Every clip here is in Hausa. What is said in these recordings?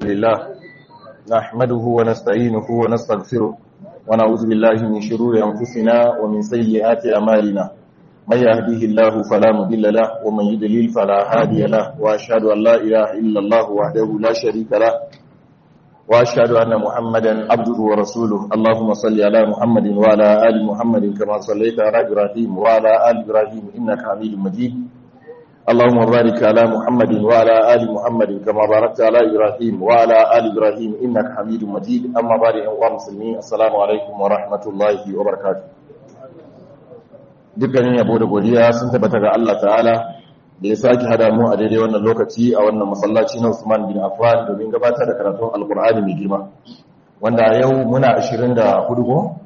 لله نحمده ونستعينه ونستغفره ونعوذ بالله من شرور أنفسنا ومن سيئات أمالنا من يهديه الله فلا مضل له ومن يضلل فلا هادي له وأشهد أن لا إله إلا الله وحده لا شريك له وأشهد أن محمدا عبده ورسوله اللهم صل على محمد وعلى آل محمد كما صليت على إبراهيم وعلى آل إبراهيم إنك حميد مجيد اللهم بارك على محمد وعلى آل محمد كما باركت على إبراهيم وعلى آل إبراهيم إنك حميد مجيد أما بعد أيها المسلمين السلام عليكم ورحمة الله وبركاته dukkanin yabo da godiya sun tabbata ga Allah ta'ala da ya sake hada mu a daidai wannan lokaci a wannan masallaci na Usman bin Affan domin gabatar da karatun Alkur'ani mai girma wanda yau muna 24 go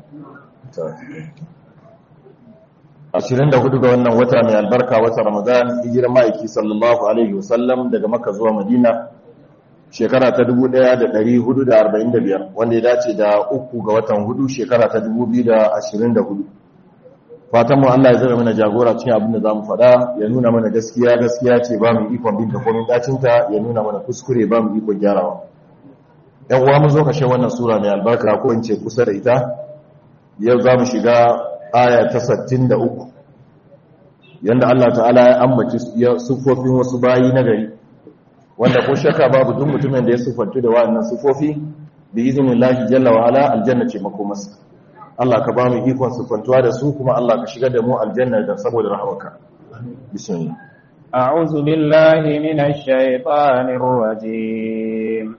24 ga wannan wata mai albarka wata Ramadan hijirar ma'aiki sallallahu alaihi wasallam daga Makka zuwa Madina shekara ta 1445 wanda ya dace da uku ga watan hudu shekara ta 2024 fatan mu Allah ya zama mana jagora cikin abin da zamu faɗa ya nuna mana gaskiya gaskiya ce ba mu ikon binta komai dacin ta ya nuna mana kuskure ba mu ikon gyarawa yan uwa mun zo kashe wannan sura mai albarka ko in ce kusa da ita yau za mu shiga aya ta 63 yanda Allah ta'ala ya ambaci sufofin wasu bayi na gari wanda ko shakka babu duk mutumin da ya sufantu da wa'annan sufofi bi iznillahi jalla wa ala aljanna ce makomarsa Allah ka ba mu ikon sufantuwa da su kuma Allah ka shigar da mu aljanna da saboda rahmaka bismillah a'udhu billahi minash shaitanir rajim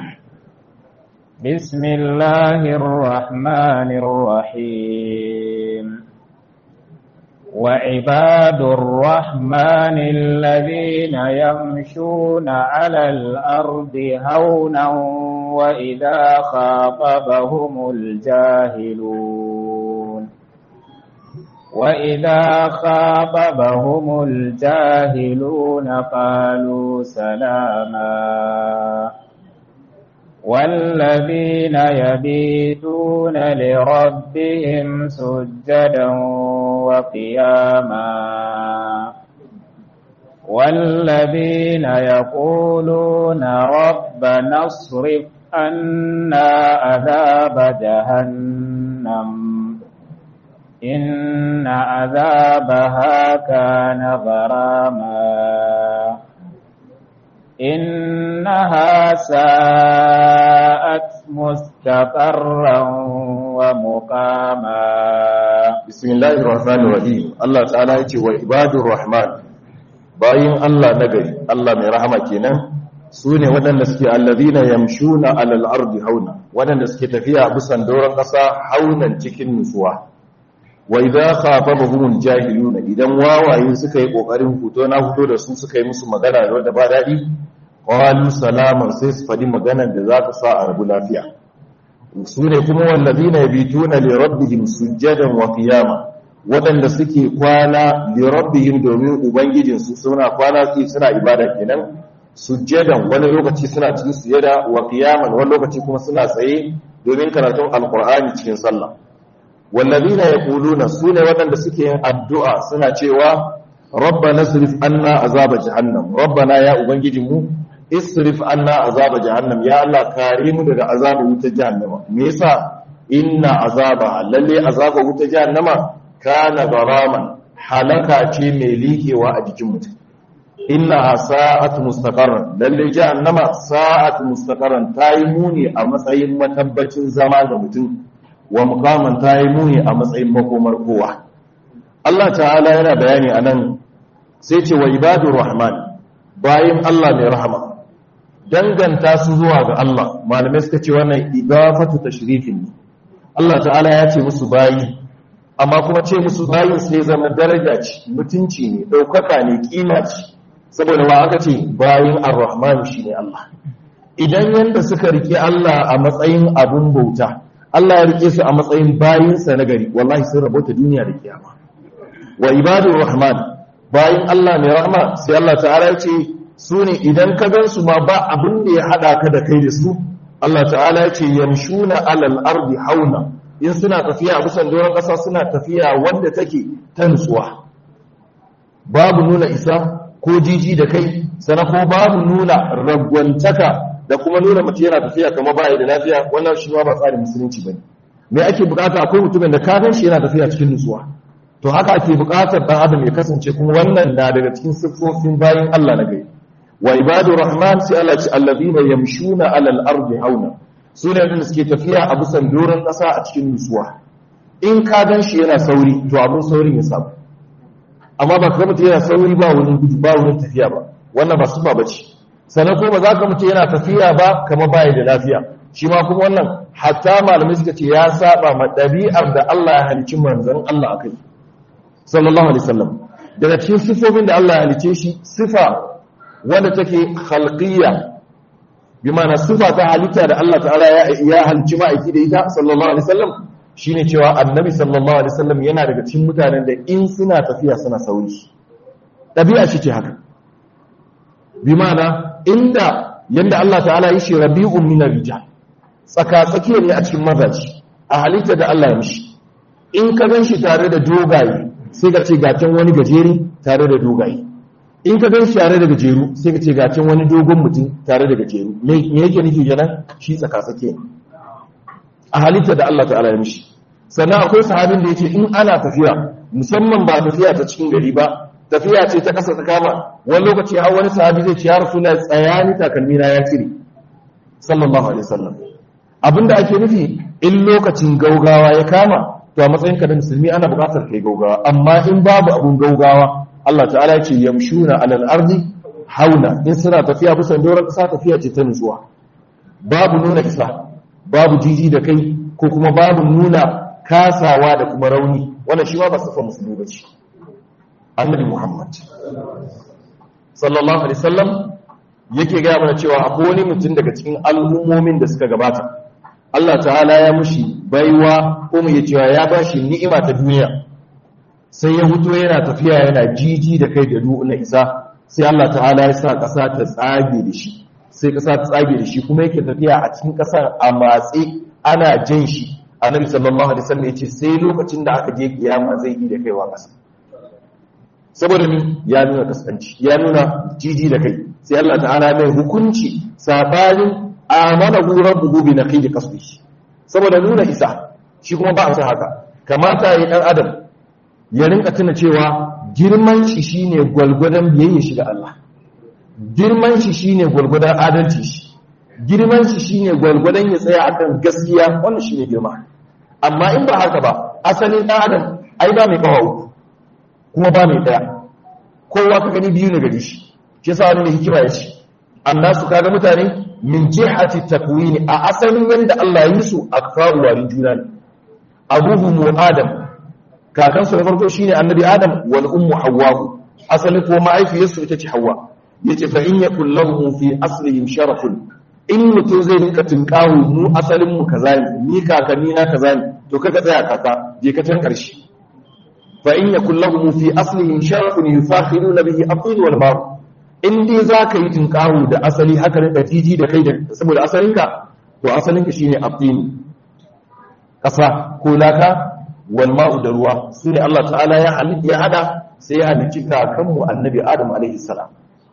bismillahir rahmanir rahim وعباد الرحمن الذين يمشون على الأرض هونا وإذا خاطبهم الجاهلون وإذا خاطبهم الجاهلون قالوا سلاما والذين يبيتون لربهم سجدا وقياما والذين يقولون ربنا اصرف عنا عذاب جهنم إن عذابها كان غراما إنها ساءت مستقرا ومقاما بسم الله الرحمن الرحيم الله تعالى يتي وعباد الرحمن باين الله نغري الله mai rahama kenan sune waɗanda suke allazina yamshuna alal ardi hauna waɗanda suke tafiya bisan doron ƙasa haunan cikin nutsuwa wa idza khatabahumul jahiluna idan wawaye suka yi kokarin fito na fito da su suka yi musu magana da wanda ba dadi qalu salaman sai su fadi maganar da za ta sa a rabu lafiya sune kuma wallazina yabituna li rabbihim sujadan wa qiyama wadanda suke kwana li rabbihim domin ubangijin su suna kwana su suna ibada kenan sujadan wani lokaci suna cikin sujada wa qiyaman wani lokaci kuma suna tsaye domin karatun alqur'ani cikin sallah wallazina yaquluna sune wadanda suke yin addu'a suna cewa rabbana srif anna azaba jahannam rabbana ya ubangijinmu isrif anna azaba jahannam ya Allah kare mu daga azaba wuta jahannama me yasa inna azaba lalle azaba wuta jahannama kana baraman halaka ce mai likewa a jikin mutum inna sa'at mustaqarran lalle jahannama sa'at mustaqarran tayi muni a matsayin matabbacin zama ga mutum wa mukaman ta yi muni a matsayin makomar kowa Allah ta'ala yana bayani a nan sai ce wa ibadu rahman bayan Allah mai rahama danganta su zuwa ga Allah malamai suka ce wannan idafatu tashrifin ne Allah ta'ala ya ce musu bayi amma kuma ce musu bayin sai zama daraja ce mutunci ne ɗaukaka ne kima ce saboda wa aka ce bayin ar-rahman shine Allah idan yanda suka rike Allah a matsayin abun bauta Allah ya rike su a matsayin bayinsa na gari wallahi sun rabota duniya da kiyama wa ibadur rahman bayin Allah mai rahma sai Allah ta'ala ya ce su ne idan ka gan su ma ba abin da ya hada ka da kai da su Allah ta'ala ya ce yamshuna alal ardi hauna in suna tafiya a bisan doron ƙasa suna tafiya wanda take ta nutsuwa babu nuna isa ko jiji da kai sana ko babu nuna ragwantaka da da kuma nuna mutum yana tafiya kamar baya da lafiya wannan shi ma ba tsarin musulunci bane me ake bukata akwai mutumin da ka gan shi yana tafiya cikin nutsuwa to haka ake bukatar dan adam ya kasance kuma wannan na daga cikin siffofin bayin Allah na gari wa ibadur rahman sai Allah ce allazina yamshuna alal ardi hauna sune wanda suke tafiya a bisan doron kasa a cikin nutsuwa in ka gan shi yana sauri to abun saurin ya samu amma ba ka mutu yana sauri ba wani gudu ba wani tafiya ba wannan ba sufa bace sannan kuma za ka mutu yana tafiya ba kamar baya da lafiya shi ma kuma wannan hatta malamai suka ce ya saba ma ɗabi'ar da Allah ya halicci manzon Allah a kai sallallahu alaihi wasallam daga cikin sifofin da Allah ya halice shi sifa wanda take khalqiyya bi ma'ana sifa ta halitta da Allah ta'ala ya ya halicci ma'aiki da ita sallallahu alaihi wasallam shine cewa annabi sallallahu alaihi wasallam yana daga cikin mutanen da in suna tafiya suna sauri ɗabi'a shi ce haka bi ma'ana inda yanda Allah ta'ala yi shi rabi'un min rijal tsaka tsakiya ne a cikin mazaji a halitta da Allah ya mishi in ka gan shi tare da dogaye sai ka ce gacin wani gajeri tare da dogaye in ka gan shi tare da gajeru sai ka ce gacin wani dogon mutum tare da gajeru me yake nufi kenan shi tsaka tsakiya a halitta da Allah ta'ala ya mishi sannan akwai sahabin da yace in ana tafiya musamman ba tafiya ta cikin gari ba tafiya ce ta kasa ta kama wani lokaci har wani sahabi zai ce ya rasula tsayani takalmi na ya cire sallallahu alaihi wasallam abinda ake nufi in lokacin gaugawa ya kama to a matsayin ka da musulmi ana buƙatar kai gaugawa amma in babu abun gaugawa Allah ta'ala ce yamshuna alal ardi hauna in suna tafiya bisa doron ƙasa tafiya ce ta nutsuwa babu nuna isa babu jiji da kai ko kuma babu nuna kasawa da kuma rauni wannan shi ma ba sifa musulmi ba ce annabi Muhammad sallallahu alaihi wasallam yake gaya mana cewa akwai wani mutum daga cikin al'ummomin da suka gabata Allah ta'ala ya mushi baiwa ko mu cewa ya bashi ni'ima ta duniya sai ya fito yana tafiya yana jiji da kai da na isa sai Allah ta'ala ya sa ƙasa ta tsage da shi sai ƙasa ta tsage da shi kuma yake tafiya a cikin ƙasar a matse ana jan shi annabi sallallahu alaihi wasallam yace sai lokacin da aka je kiyama zai yi da kaiwa ƙasa saboda ni ya nuna kasance ya nuna jiji da kai sai Allah ta'ala mai hukunci sabanin amana hu rabbuhu bi naqidi qasdihi saboda nuna isa shi kuma ba a san haka kamata yi dan adam ya rinka tuna cewa girman shi shine gwalgwadon biyayya shi ga Allah girman shi shine gwalgwadon adalci shi girman shi shine gwalgwadon ya tsaya akan gaskiya wannan shine girma amma in ba haka ba asalin dan adam ai ba mai kawo kuma ba mai daya kowa ka gani biyu ne gari shi shi yasa wani hikima ya ce annasu kaga mutane min jihati takwini a asalin yanda Allah ya yi su akfaru warin juna ne abuhu adam kakan su na farko shine annabi adam wal ummu hawwa asalin ko ma'aifiyarsu ita ce hawwa yace fa in yakul lahum fi aslihim sharafun in mutum zai rinka tinkawo mu asalin mu kaza ne ni kakanni na kaza ne to kaga tsaya kaka je ka can karshe fa in yakul lahum fi aslihim sharafun yufakhiruna bihi aqil wal bar in dai zaka yi tinkawo da asali haka ne jiji da kai da saboda asalinka to asalinka shine aqil kasa ko laka wal ma'u da ruwa sune Allah ta'ala ya ya hada sai ya halicci kakanmu annabi Adam alaihi salam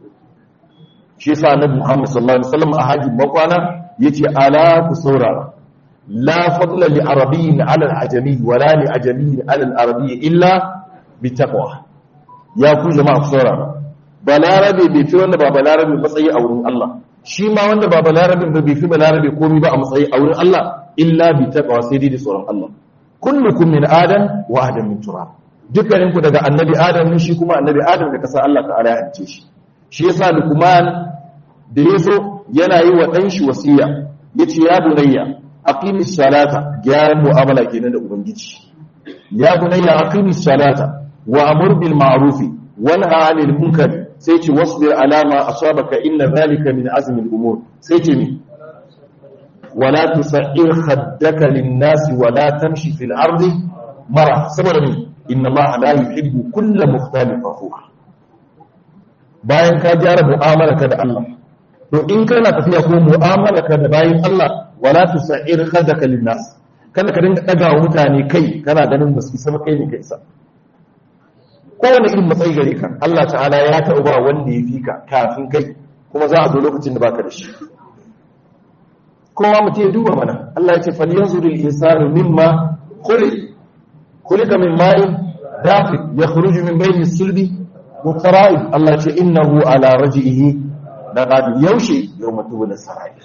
shi yasa annabi Muhammad sallallahu alaihi wasallam a hajjin makwana yace ala ku saurara la fadla li arabiyyin ala al-ajami wala li ajamiyyin ala al-arabiyyi illa bi taqwa ya ku jama'a ku saurara balarabe bai fi wanda ba balarabe matsayi a wurin Allah shi ma wanda ba balarabe ba bai fi balarabe komai ba a matsayi a wurin Allah illa bi taqwa sai dai da tsoron Allah kullukum min adam wa adam min turab dukkaninku daga annabi adam ne shi kuma annabi adam da kasa Allah ta'ala ya halice shi shi yasa lukman da yazo yana yi wa dan shi wasiya yace ya bunayya aqimis salata gyaran mu'amala kenan da ubangiji ya bunayya aqimis salata wa amur bil ma'ruf wa nahy 'anil munkar sai ce wasbir ala ma asabaka inna dhalika min azmi al umur sai ce mi wala tusa'ir khaddaka lin nas wa la tamshi fil ardi mara saboda mi inna allaha la yuhibbu kulla mukhtalin fakhur bayan ka gyara mu'amalarka da Allah to in kana tafiya ko mu'amalarka da bayin Allah wala tusa'ir khadaka linnas kana ka dinga daga wa mutane kai kana ganin basu isa kai ne kai isa kowane irin matsayi gare ka Allah ta'ala ya taɓa ba wanda ya fi ka kafin kai kuma za a zo lokacin da baka da shi kowa mutum ya duba mana Allah ya ce fal yanzurul insanu mimma khuliq khuliqa min ma'in dafiq yakhruju min bayni sulbi mutara'ib Allah ya ce innahu ala raj'ihi laqadir yaushe yawma tubul sarair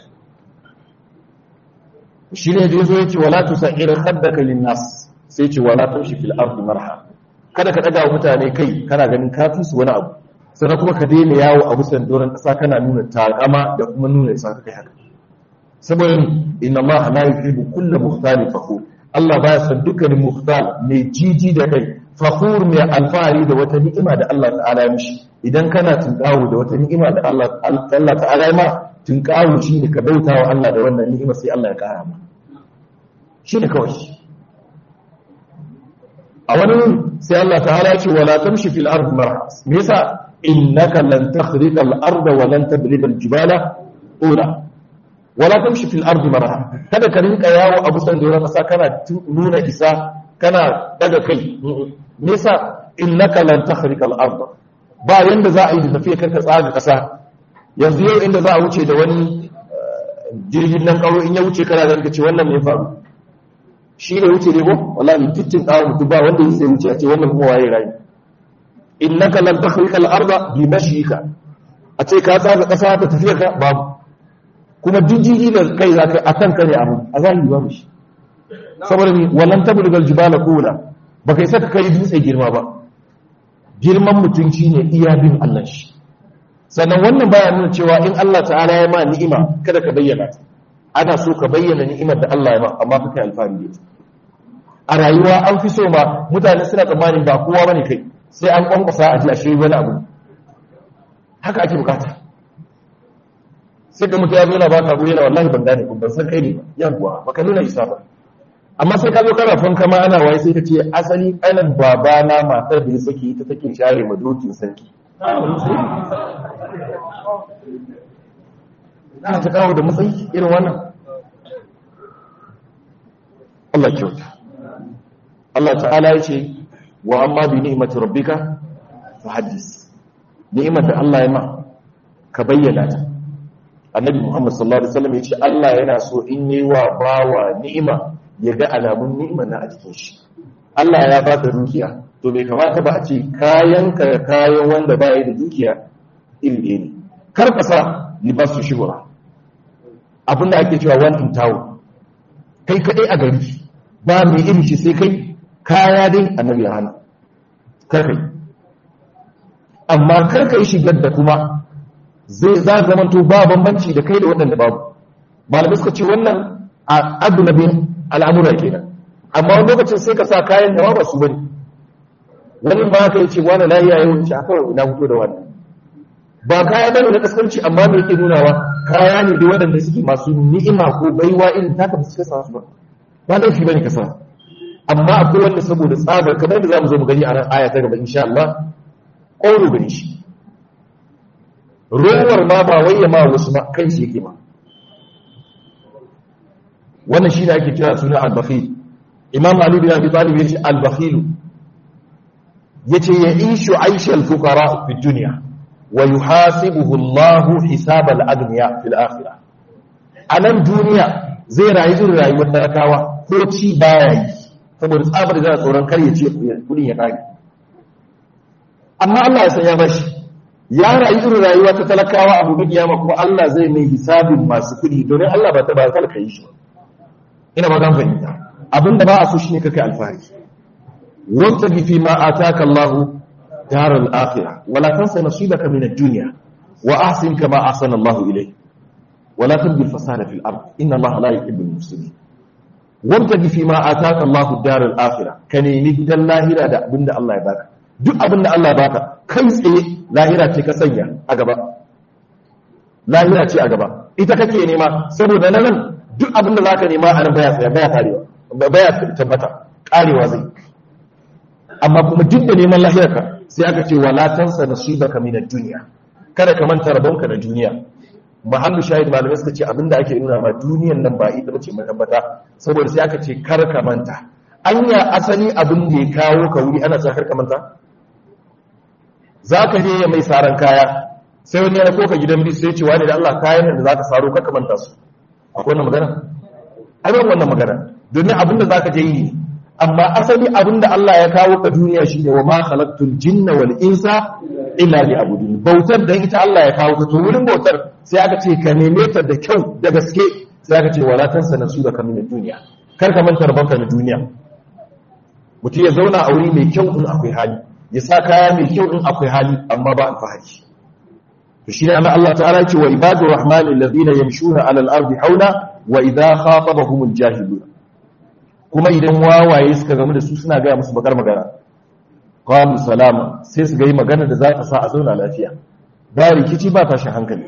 shine da yazo yace wala tusa'ir khaddaka lin-nas sai ce wala tamshi fil ardi marha kada ka daga mutane kai kana ganin kafin su wani abu sannan kuma ka daina yawo a bisan doron ƙasa kana nuna takama da kuma nuna isa kai haka saboda inna Allah la yuhibbu kulla mukhtalin fakhur Allah baya son dukkanin mukhtal mai jiji da kai fakhur mai alfahari da wata ni'ima da Allah ta'ala ya mishi idan kana tunkawo da wata ni'ima da Allah Allah ta'ala ya ma tunkawo shine ka bauta wa Allah da wannan ni'ima sai Allah ya kara ma shine kawai a wani sai Allah ta'ala ya ce wala tamshi fil ardi marha me yasa innaka lan takhriqa al arda wa lan tabliga al jibala ula wala tamshi fil ardi marha kada ka rinka yawo a busan doron kasa kana nuna isa kana daga kai me yasa innaka lan takhriqa al arda ba yanda za a yi da tafiya kanka tsaga kasa yanzu yau inda za a wuce da wani jirgin nan kawo in ya wuce kana da ce wannan me faru shi ne wuce ne ko wallahi fitin kawo mutum ba wanda yake wuce a ce wannan kuma waye rayu innaka lan takhriqa al-arda bi mashika a ce ka tsaga kasa ta tafiya ka babu kuma dijiji da kai zaka akan kare abu a zahiri babu shi saboda ni wallan tablugal jibala qula baka yi saka kai dutse girma ba girman mutunci ne iya bin Allah shi sannan wannan baya nuna cewa in Allah ta'ala ya ma ni'ima kada ka bayyana ta ana so ka bayyana ni'imar da Allah ya ma amma ka kai alfahari da ita a rayuwa an fi so ma mutane suna tsammanin ba kowa bane kai sai an kwankwasa a ji a shiri wani abu haka ake bukata sai ga mutum ya zo na ba ka yana wallahi ban gane ban san kai ne ba yawwa baka nuna isa ba amma sai ka zo kana fanka ma ana waye sai ka ce asali kanan babana matar da ya saki ita take share ma dokin sarki ana ta kawo da matsayi irin wannan Allah kyauta Allah ta'ala ya ce wa amma bi ni'imati rabbika fa haddis ni'imar da Allah ya ma ka bayyana ta annabi Muhammad sallallahu alaihi wasallam ya ce Allah yana so in yi wa bawa ni'ima ya ga alamun ni'imar na a jikin shi Allah ya baka dukiya to bai kamata ba a ce kayan ka kayan wanda ba ya da dukiya iri ɗaya ne kar ka sa libasu shibura abinda ake cewa one in town kai kaɗai a gari ba mai iri shi sai kai kaya dai annabi ya hana kar kai amma kar ka yi shigar da kuma zai za zamanto ba bambanci da kai da waɗanda babu malamai suka ce wannan a adunabin al'amura kenan amma wani lokacin sai ka sa kayan da ba su bane wani ba ka yi ce wani lahiya yau shi a kawai na fito da wannan ba kaya bane na kaskanci amma me yake nunawa kaya ne da waɗanda suke masu ni'ima ko baiwa irin taka ba su kasa su ba ba laifi bane kasa amma akwai wanda saboda tsabar kamar da zamu zo mu gani a ran aya ta gaba insha Allah ƙoro gani shi rowar ma ba wai ya ma wasu ma kai shi yake ma wannan shi ne ake kira suna al-bakhil imam ali bin abi talib yace al-bakhil yace ya ishu aisha al-fuqara fi dunya wa yuhasibuhu Allah hisab al-aghniya fil akhirah anan duniya zai rayu irin rayuwar talakawa ko ci baya yi saboda tsabar da tsoron kar ya ce kudin ya kare amma Allah ya san ya bashi ya rayu irin rayuwa ta talakawa a gobe kiyama kuma Allah zai mai hisabin masu kudi domin Allah ba ta ba talaka yi shi ina ba zan fahimta abinda ba a so shine kake alfahari wanta bi fi ma ataka Allah daral akhirah wala tansa nasibaka min ad-dunya wa ahsin kama ahsana Allah ilayk wala tabghi al-fasada fil ard inna Allah la yuhibbu al-mufsidin wanta bi fi ma ataka Allah daral akhirah ka nemi gidan lahira da abinda Allah ya baka duk abinda Allah ya baka kai tsaye lahira ce ka sanya a gaba lahira ce a gaba ita kake nema saboda nan duk abin da za ka nema a nan baya tsaya baya karewa baya tabbata karewa zai amma kuma duk da neman lahirarka sai aka ce wala tansa nasibaka min ad-dunya kada ka manta rabonka na duniya mahallu shahid malamai suka ce abin da ake nuna ma duniyan nan ba ita bace mai tabbata saboda sai aka ce kar ka manta anya asali abin da ya kawo ka wuri ana cewa kar ka manta zaka je ya mai saran kaya sai wani ya ko ka gidan bisu sai ce wani da Allah kayan da zaka saro kar ka manta su akwai wannan magana ai ba wannan magana domin abin da zaka je yi amma asali abin da Allah ya kawo ka duniya shine wa ma khalaqtul jinna wal insa illa liya'budun bautar da ita Allah ya kawo ka to wurin bautar sai aka ce ka neme ta da kyau da gaske sai aka ce wala tansa nasu da kamin duniya kar ka manta rabanka na duniya mutum ya zauna a wuri mai kyau in akwai hali ya sa kaya mai kyau in akwai hali amma ba alfahari to shi ne ana Allah ta'ala ce wa ibadur rahmani alladhina yamshuna 'ala al-ardi hauna wa idha khatabahumul jahilun kuma idan wawaye suka gamu da su suna ga musu bakar magana qalu salama sai su ga yi magana da za ta sa a zauna lafiya ba rikici ba tashin hankali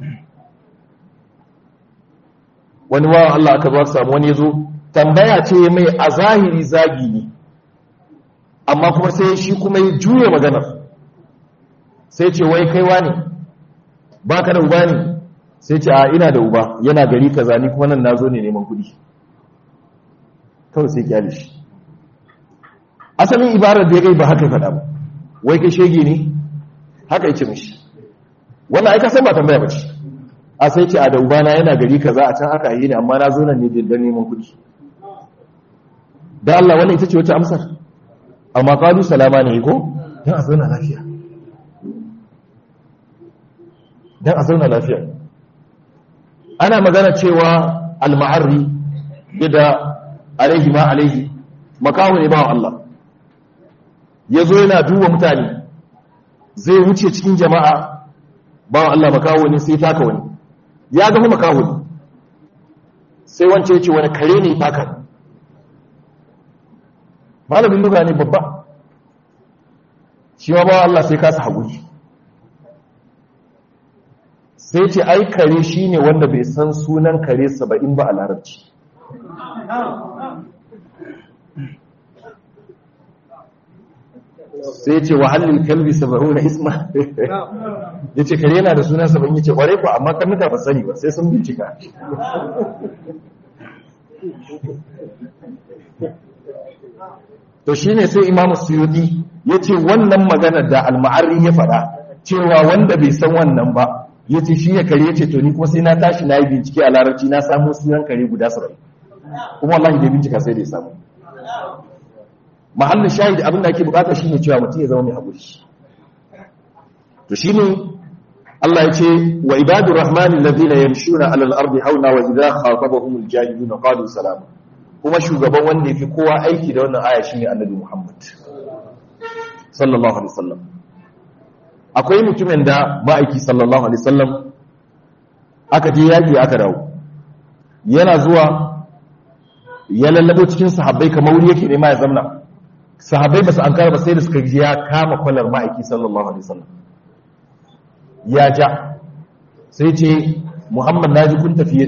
wani wawan Allah aka ba samu wani yazo tambaya ce mai a zahiri zagi ne amma kuma sai shi kuma ya juya maganar sai ce wai kaiwa ne ba ka da uba ne sai ce a ina da uba yana gari kaza ni kuma nan nazo ne neman kuɗi kawai sai kyale shi asalin ibarar da ya gai ba haka faɗa ba wai kai shege ne haka yake mishi wannan aika san ba tambaya ba ce a sai ce a da uba na yana gari kaza a can aka yi ne amma na zo nan ne don neman kuɗi da Allah wannan ita ce wata amsar amma qalu salama ne ko dan a zauna lafiya dan a zauna lafiya ana magana cewa al-ma'arri yadda alaihi ma alaihi makaho ne bawan Allah yazo yana duba mutane zai wuce cikin jama'a bawan Allah makaho ne sai taka wani ya ga makaho ne sai wance yace wani kare ne taka malamin luga ne babba shi ma bawan Allah sai kasa haƙuri sai ce ai kare shi ne wanda bai san sunan kare saba'in ba a larabci sai ce wahallin kalbi saba'u na isma ya ce kare yana da sunan saba'in ya ce kware ku amma karnuka ba sani ba sai sun bincika to shi ne sai imamu suyudi ya ce wannan maganar da alma'arri ya faɗa cewa wanda bai san wannan ba ya ce shi ya kare ya ce to ni kuma sai na tashi na yi bincike a larabci na samu sunan kare guda saba'in kuma wallahi da bincika sai da ya samu mahallin shahidi abin da ake bukata shine cewa mutum ya zama mai haƙuri to shine Allah ya ce wa ibadur rahmani alladhina yamshuna 'ala al-ardi hauna wa idha khatabahum al-jahiluna qalu salama kuma shugaban wanda yafi kowa aiki da wannan aya shine annabi Muhammad sallallahu alaihi wasallam akwai mutumin da ma'aiki sallallahu alaihi wasallam aka je yaki aka dawo yana zuwa ya lallabo cikin sahabbai kamar wuri yake nema ya zamna sahabbai ba su an ba sai da suka ji ya kama kwalar ma'aiki sallallahu alaihi wasallam ya ja sai ce muhammad naji kun tafiye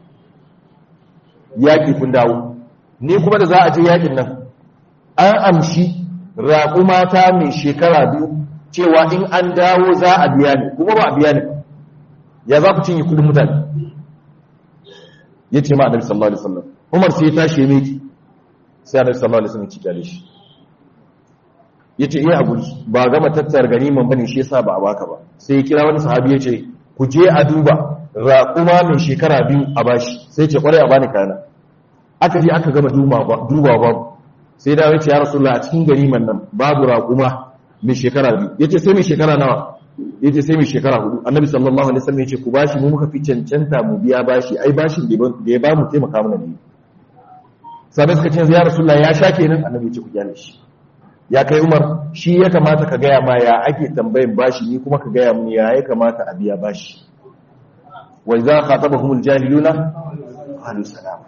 yaƙi kun dawo ni kuma da za a je yaƙin nan an amshi raƙumata mai shekara biyu cewa in an dawo za a biya ni kuma ba a biya ni ya za ku cinye kudin mutane ya ce ma annabi sallallahu alaihi wasallam umar sai ya tashi ya miki sai annabi sallallahu alaihi wasallam ya ci kyale shi ya ce iya abu ba gama tattar ganiman bane shi yasa ba a baka ba sai ya kira wani sahabi ya ce ku je a duba raƙuma mai shekara biyu a bashi sai ce kwarai a bani kana aka je aka gama duba babu sai da wace ya rasulullah a cikin ganiman nan babu raƙuma mai shekara biyu ya ce sai mai shekara nawa ya ce sai mai shekara hudu annabi sallallahu alaihi wasallam ya ce ku bashi mu muka fi cancanta mu biya bashi ai bashin da ya ba mu taimaka mana ne sabai suka ce ya rasulullah ya sha kenan annabi ya ce ku gyale shi ya kai umar shi ya kamata ka gaya ma ya ake tambayin bashi ni kuma ka gaya mun ya ya kamata a biya bashi wa idza khatabahumul jahiluna qalu salama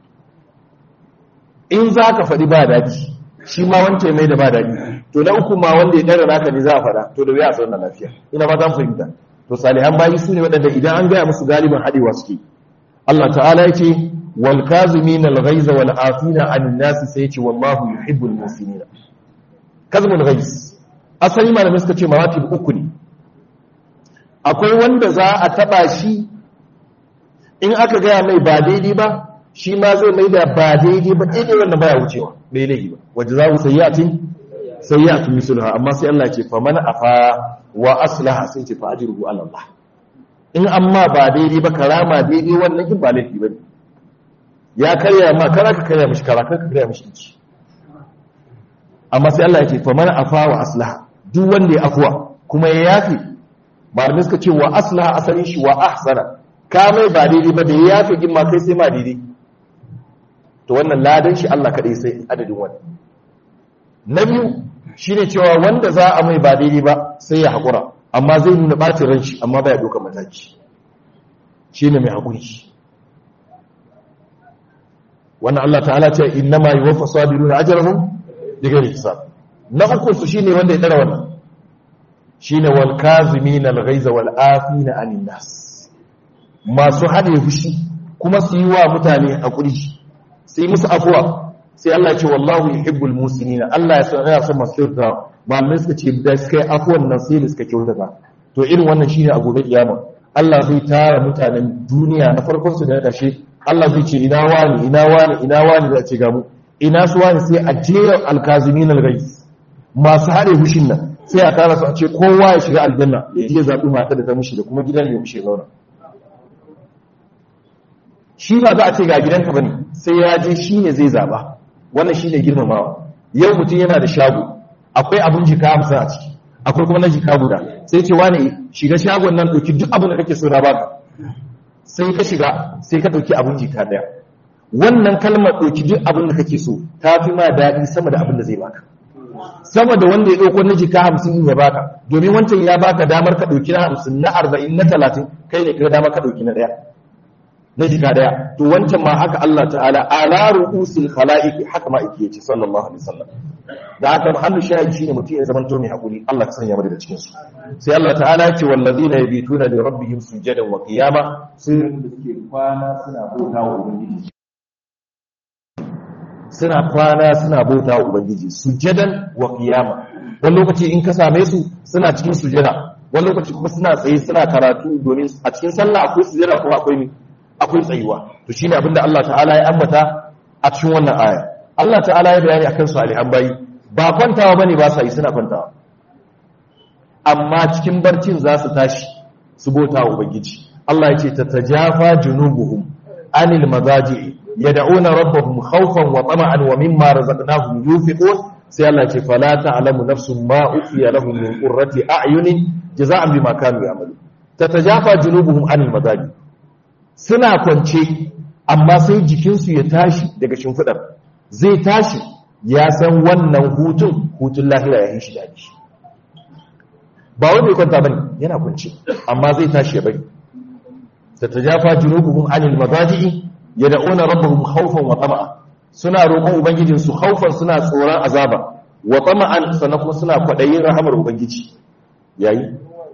in za ka faɗi ba daɗi shi ma wance mai da ba daɗi to na uku ma wanda ya ɗara naka ne za a faɗa to da wuya a zauna lafiya ina ba zan fahimta to salihan bayi su ne waɗanda idan an gaya musu galiban haɗewa suke Allah ta'ala ya ce wal kazimin al ghaiza wal afina an nasi sai ya ce wallahu yuhibbul muhsinin kazmul ghais asali malamai suka ce maratib uku ne akwai wanda za a taba shi in aka gaya mai ba daidai ba shi ma zai mai da ba daidai ba daidai wanda baya wucewa bai laifi ba waje za ku sayyatin sayyatin misulha amma sai Allah ce faman afa wa aslaha sai ce fa ajruhu ala Allah in amma ba daidai ba karama daidai wannan kin ba laifi bane ya karya ma kara ka karya mishi kara ka karya mishi inci amma sai Allah ya ce fa man afa wa aslaha duk wanda ya afwa kuma ya yafi malamai suka ce wa aslaha asalin shi wa ahsana ka mai ba daidai ba da ya yafi gin ma kai sai ma daidai to wannan ladan shi Allah kadai sai adadin wannan na biyu shine cewa wanda za a mai ba daidai ba sai ya hakura amma zai nuna ɓacin ran shi amma baya ɗaukar mataki shi ne mai haƙuri wannan Allah ta'ala ce inna ma yi wafa sabiru na ajiyarhun daga hisab na uku su shi ne wanda ya ɗara wannan shi ne wal kazimi na lagaiza wal afi na aninas masu haɗe fushi kuma su yi wa mutane haƙuri sai musu afuwa sai Allah ce wallahu yuhibbul musinina Allah ya san yana son masu kyautata malamai suka ce da suka yi afuwan nan sai da suka kyautata to irin wannan shine a gobe kiyama Allah zai tara mutanen duniya na farkon su da na ƙarshe Allah zai ce ina wani ina wani ina wani da ce ga mu ina su wani sai a jera alkazimin alghais masu hade hushin nan sai a tara su a ce kowa ya shiga aljanna ya je zabi mata da ta mushi da kuma gidan ya mushi zauna shi ba za a ce ga gidanka bane sai ya je shine zai zaba wannan shine girmamawa yau mutum yana da shago akwai abin jika hamsin a ciki akwai kuma na jika guda sai ce wane shiga shagon nan ɗauki duk abin da kake so na baka sai ka shiga sai ka ɗauki abin jika ɗaya wannan kalmar ɗauki duk abin da kake so ta fi ma daɗi sama da abin da zai baka sama da wanda ya ɗauko na jika hamsin ya baka domin wancan ya baka damar ka ɗauki na hamsin na arba'in na talatin kai ne ka damar ka ɗauki na ɗaya na jika ɗaya to wancan ma haka Allah ta'ala ala ru'usil khala'iq haka ma yake yace sallallahu alaihi wasallam da aka hannu shahidi shine mutum ya zama to mai hakuri Allah ka sanya mu daga cikin su sai Allah ta'ala ya ce wallazina yabituna li rabbihim sujadan wa qiyama sun da suke kwana suna bauta wa ubangiji suna kwana suna bauta wa ubangiji sujadan wa qiyama wani lokaci in ka same su suna cikin sujada wani lokaci kuma suna tsaye suna karatu domin a cikin sallah akwai sujada kuma akwai akwai tsayuwa to shine abinda Allah ta'ala ya ambata a cikin wannan aya Allah ta'ala ya bayani akan salihan bayi ba kwantawa bane ba sa yi suna kwantawa amma cikin barcin za su tashi su bota wa ubangiji Allah ya ce tatajafa junubuhum anil mazaji yad'una rabbahum khawfan wa tama'an wa mimma razaqnahum yunfiqun sai Allah ya ce fala ta'lamu nafsun ma ufiya lahum min qurrati a'yunin jazaa'an bima kanu ya'malu tatajafa junubuhum anil mazaji suna kwance amma sai jikinsu ya tashi daga shimfidar zai tashi ya san wannan hutun hutun lahira ya yi shi daji ba wanda ya kwanta bane yana kwance amma zai tashi ya bari ta tajafa junubuhum anil mazaji'i yad'una rabbahum khawfan wa tama'a suna roƙon ubangijin su khawfan suna tsoron azaba wa tama'an sannan kuma suna kwadayin rahamar ubangiji yayi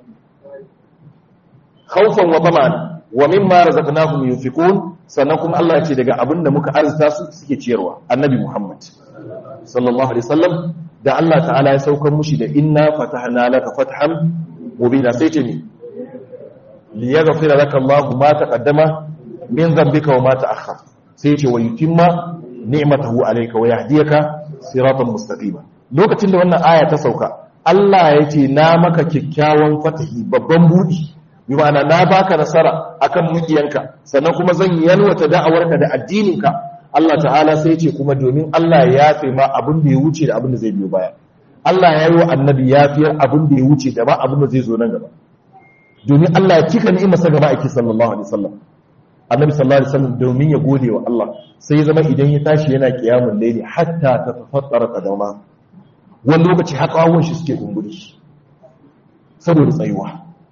khawfan wa tama'an wa mimma razaqnahum yunfiqun sannan kuma Allah ya ce daga abin da muka arzuta su suke ciyarwa annabi Muhammad sallallahu alaihi wasallam da Allah ta'ala ya saukar mushi da inna fatahna laka fathan mubina sai ce ni li yaghfira laka Allahu ma taqaddama min dhanbika wa ma ta'akhkhar sai ya ce wa yutimma ni'matahu alayka wa yahdiyaka siratan mustaqima lokacin da wannan aya ta sauka Allah ya ce na maka kyakkyawan fatahi babban budi bi ma'ana na baka nasara akan mukiyanka sannan kuma zan yalwata da'awarka da addininka Allah ta'ala sai ce kuma domin Allah ya yafe ma abin da ya wuce da abin da zai biyo baya Allah ya yi wa annabi yafiyar abin da ya wuce da ba abin da zai zo nan gaba domin Allah ya cika ni'imar sa gaba ake sallallahu alaihi wasallam annabi sallallahu alaihi wasallam domin ya gode wa Allah sai zama idan ya tashi yana qiyamul layli hatta tafattara qadama wani lokaci har kawun shi suke kumburi saboda tsayuwa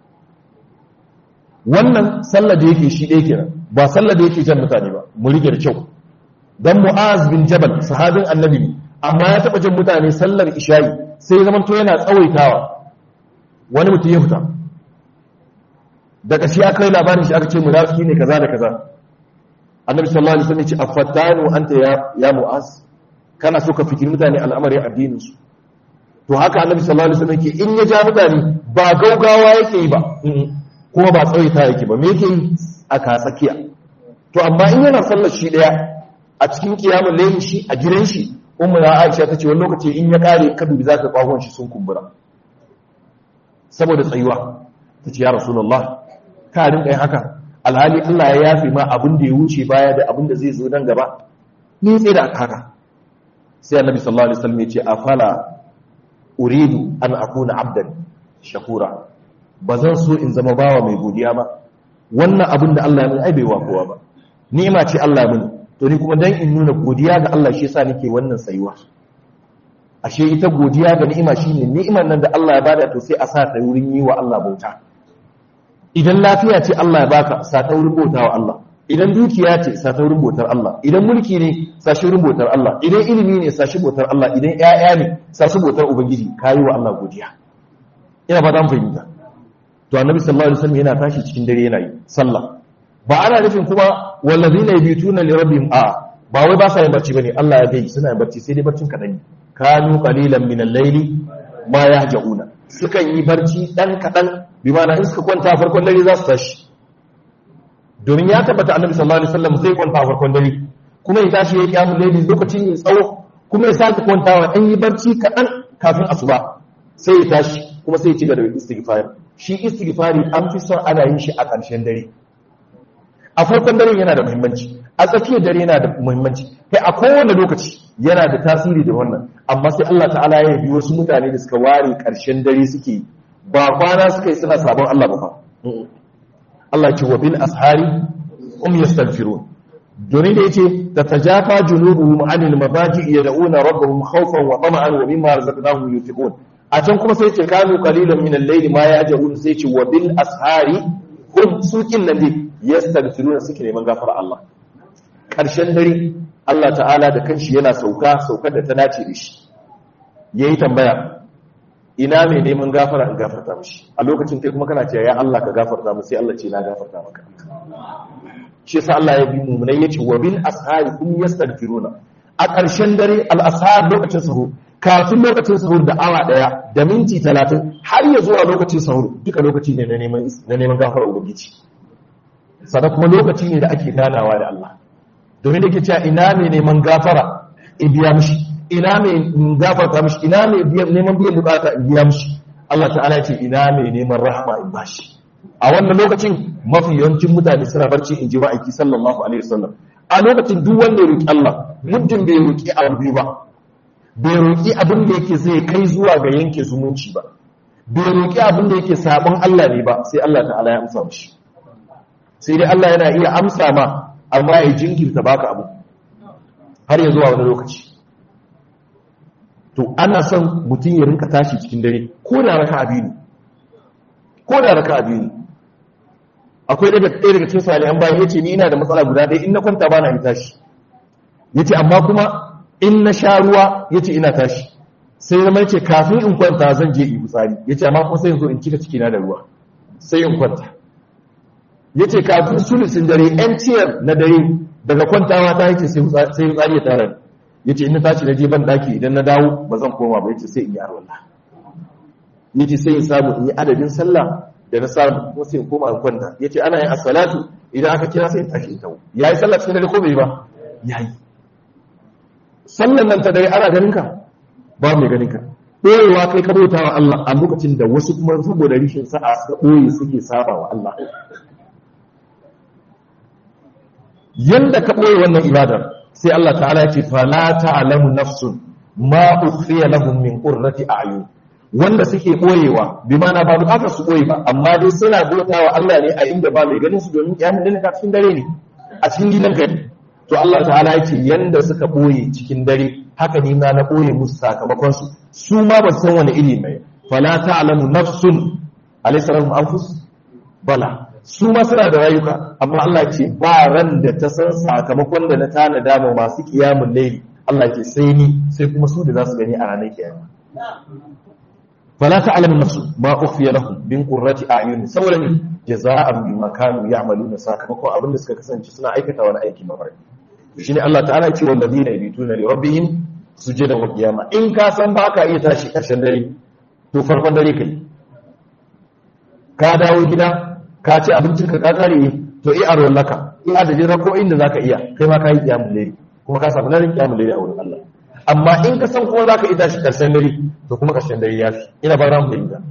wannan sallar da yake shi ɗaya kenan ba sallar da yake jan mutane ba mu rike da kyau dan mu'az bin jabal sahabin annabi ne amma ya taba jan mutane sallar isha'i sai ya zamanto yana tsawaitawa wani mutum ya fita daga shi aka yi labarin shi aka ce munafiki ne kaza da kaza annabi sallallahu alaihi wasallam ya ce afatanu anta ya ya mu'az kana so ka fikiri mutane al'amarin addinin su to haka annabi sallallahu alaihi wasallam ke in ya ja mutane ba gaugawa yake yi ba kuma ba tsawaita yake ba me yake yi a katsakiya to amma in yana sallar shi daya a cikin kiyamun layin shi a gidan shi ummu na Aisha tace wani lokaci in ya kare ka dubi zaka kwahon shi sun kumbura saboda tsayuwa tace ya rasulullah ka rinka yin haka alhali Allah ya yafi ma abin da ya wuce baya da abin da zai zo nan gaba ni tsaye da haka sai annabi sallallahu alaihi wasallam ya ce afala uridu an akuna abdan shakura ba zan so in zama bawa mai godiya ba wannan abin da Allah ya mun ai bai wa kowa ba ni'ima ce Allah ya mun to ni kuma dan in nuna godiya ga Allah shi yasa nake wannan sayuwa ashe ita godiya ga ni'ima shine ni'imar nan da Allah ya bada to sai a sa ta wurin yi wa Allah bauta idan lafiya ce Allah ya baka sa ta wurin bauta wa Allah idan dukiya ce sa ta wurin bautar Allah idan mulki ne sa shi wurin bautar Allah idan ilimi ne sa shi bautar Allah idan ƴaƴa ne sa shi bautar ubangiji kayi wa Allah godiya ina ba dan fahimta to annabi sallallahu alaihi wasallam yana tashi cikin dare yana yi sallah ba ana nufin kuma wallazina yabituna li rabbihim a ba wai ba sa yin barci bane Allah ya gai suna yin barci sai dai barcin kadan kanu qalilan min al-layli ma yahjauna sukan yi barci dan kadan bi ma'ana in suka kwanta farkon dare za su tashi domin ya tabbata annabi sallallahu alaihi wasallam zai kwanta farkon dare kuma ya tashi ya kiyamu layli lokacin mai tsawo kuma ya sake kwantawa dan yi barci kadan kafin asuba sai ya tashi kuma sai ya ci gaba da istighfar shi istighfari an fi son ana yin shi a ƙarshen dare a farkon dare yana da muhimmanci a tsakiyar dare yana da muhimmanci kai a kowane lokaci yana da tasiri da wannan amma sai Allah ta'ala ya yi wasu mutane da suka ware ƙarshen dare suke ba kwana suka yi suna sabon Allah ba fa Allah ce wa bil ashari um yastaghfirun domin da yace tatajafa junubuhum anil mabaji yad'una rabbahum khawfan wa tama'an wa mimma razaqnahum yunfiqun a can kuma sai ce kanu qalilan min al-layli ma ya'jabun sai ce wa bil ashari hum sukin nan dai yastaghfiruna suke neman gafara Allah karshen dare Allah ta'ala da kanshi yana sauka saukar da ta dace da shi yayi tambaya ina mai neman gafara in gafarta mishi a lokacin kai kuma kana cewa ya Allah ka gafarta mu sai Allah ce na gafarta maka shi yasa Allah ya bi mu'minai yace wa bil ashari hum yastaghfiruna a ƙarshen dare al ashar lokacin sahur kafin lokacin sahur da awa daya da minti 30 har ya zuwa lokacin sahur duka lokaci ne na neman na neman gafara ubangiji sannan kuma lokaci ne da ake ganawa da Allah domin da ke cewa ina mai neman gafara in biya mishi ina mai gafarta mishi ina mai neman biyan bukata in biya mishi Allah ta'ala ce ina mai neman rahama in bashi a wannan lokacin mafi yawancin mutane suna barci in ji ma'aiki sallallahu alaihi wasallam a lokacin duk wanda ya roki Allah muddin bai roki abu ba bai roki abin da yake zai kai zuwa ga yanke zumunci ba bai roki abin da yake sabon Allah ne ba sai Allah ta'ala ya amsa mishi sai dai Allah yana iya amsa ma amma ya jinkirta baka abu har ya zuwa wani lokaci to ana son mutum ya rinka tashi cikin dare ko da raka abi ne ko da raka abi ne akwai daga ɗaya daga cikin salihan bayan yace ni ina da matsala guda ɗaya in na kwanta bana in tashi yace amma kuma in na sha ruwa yace ina tashi sai zama yace kafin in kwanta zan je in fitsari yace amma kuma sai in zo in cika cikina da ruwa sai in kwanta ya ce kafin sulusin dare yan ciyar na dare daga kwantawa ta yake sai tsari ya tara ya ce ina tashi na je ban daki idan na dawo ba zan koma ba ya ce sai in yi arwallah ya ce sai in samu in yi adadin sallah da na samu kuma sai in koma in kwanta ya ce ana yin asalatu idan aka kira sai in tashi in tawo ya yi sallah cikin dare ko bai ba ya yi sallan nan ta dare ana ganin ka ba mai ganin ka ɓoyewa kai ka bauta wa Allah a lokacin da wasu kuma saboda rishin sa'a suka ɓoye suke saba wa Allah yanda ka ɓoye wannan ibadar sai Allah ta'ala ya ce fala ta'lamu nafsun ma ukhfiya lahum min qurrati a'yun wanda suke ɓoyewa bi mana ba bukatar su ɓoye ba amma dai suna bautawa Allah ne a inda ba mai ganin su domin kiyamun dane ka cikin dare ne a cikin gidan kai to Allah ta'ala ya ce yanda suka ɓoye cikin dare haka ni ma na ɓoye musu sakamakon su su ma ba san wani iri mai fala ta'lamu nafsun alaysa lahum anfus bala su ma suna da rayuka amma Allah ce ba ran da ta san sakamakon da na tanada ma masu kiyamun laili Allah ce sai ni sai kuma su da za su gani a ranar kiyama fala ta'lamu nafsu ma ukhfiya lahum bin qurrati a'yun saboda ne jazaa'an bima kanu ya'maluna sakamakon abin da suka kasance suna aikata wani aiki mafarki shine Allah ta'ala ya ce wal ladina yabituna li rabbihim sujudan wa qiyama in ka san ba ka iya tashi karshen dare to farkon dare kai ka dawo gida ka ci abincin ka kare to i a laka in adadin rako'in da zaka iya kai ma ka yi kiyamul layli kuma ka samu larin kiyamul layli a wurin Allah amma in ka san kuma zaka ita shi karshen dare to kuma karshen dare ya fi ina ba ran fahimta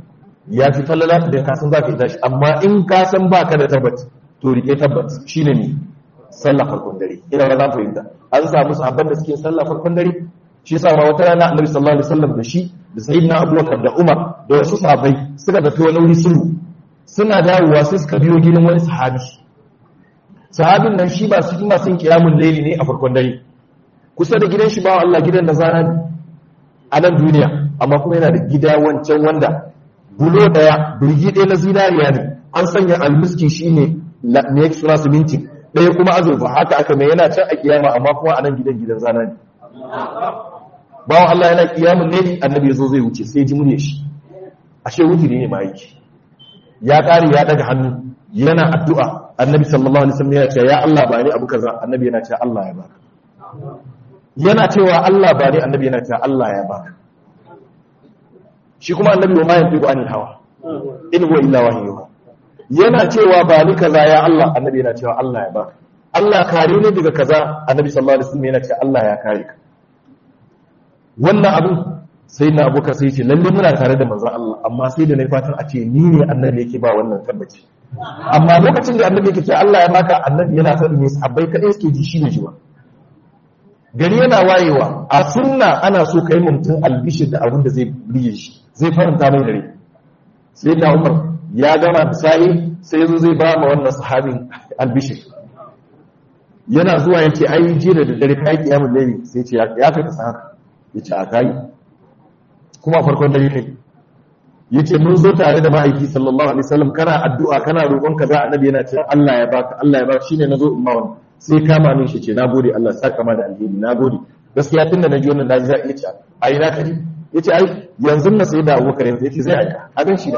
ya fi falala da ka san zaka ita shi amma in ka san baka da tabbat to rike tabbat shine ne sallah farkon dare ina ba za fahimta an samu sahabban da suke sallah farkon dare shi yasa ma wata rana annabi sallallahu alaihi wasallam da shi da sayyidina abubakar da umar da wasu sahabbai suka tafi wani wuri sulhu suna dawowa sai suka biyo gidan wani sahabi sahabin nan shi ba su yi masu kiyamun laili ne a farkon dare kusa da gidan shi ba Allah gidan da zana a nan duniya amma kuma yana da gida wancan wanda bulo daya birgi ɗaya na zinariya ne an sanya almiski shi ne ne suna siminti ɗaya kuma azurfa haka aka mai yana can a kiyama amma kuma a nan gidan gidan zana ne bawan Allah yana kiyamun laili annabi ya zo zai wuce sai ji murya shi ashe wutiri ne ma yake ya ƙare ya daga hannu yana addu'a annabi sallallahu alaihi wasallam yana cewa ya Allah ba ni abu kaza annabi yana cewa Allah ya baka yana cewa Allah ba ni annabi yana cewa Allah ya baka shi kuma annabi wa ma yantiqu anil hawa in huwa illa wahyu yana cewa ba ni kaza ya Allah annabi yana cewa Allah ya baka Allah kare ni daga kaza annabi sallallahu alaihi wasallam yana cewa Allah ya kare ka wannan abin sai na abokan sai ce lalle muna tare da manzon Allah amma sai da na fatan a ce ni ne annabi yake ba wannan tabbaci amma lokacin da annabi yake ce Allah ya maka annabi yana faɗi ne sahabbai kadai suke ji shi ne jiwa gari yana wayewa a sunna ana so kai mutum albishir da abin da zai biye shi zai faranta mai dare sai na Umar ya gama misali sai yazo zai ba ma wannan sahabin albishir yana zuwa yace ai jira da dare kai kiyamul layli sai ce ya kai ka san haka yace a kai kuma farkon dare ne yace mun zo tare da ma'aiki sallallahu alaihi wasallam kana addu'a kana roƙon kaza annabi yana cewa Allah ya baka Allah ya baka shine nazo in ma wannan sai kama min shi ce nagode Allah saka ma da alheri nagode gaskiya tunda naji wannan naji za iya ce ai na kaji yace ai yanzu na sai da Abubakar yanzu yace zai aika abin shi da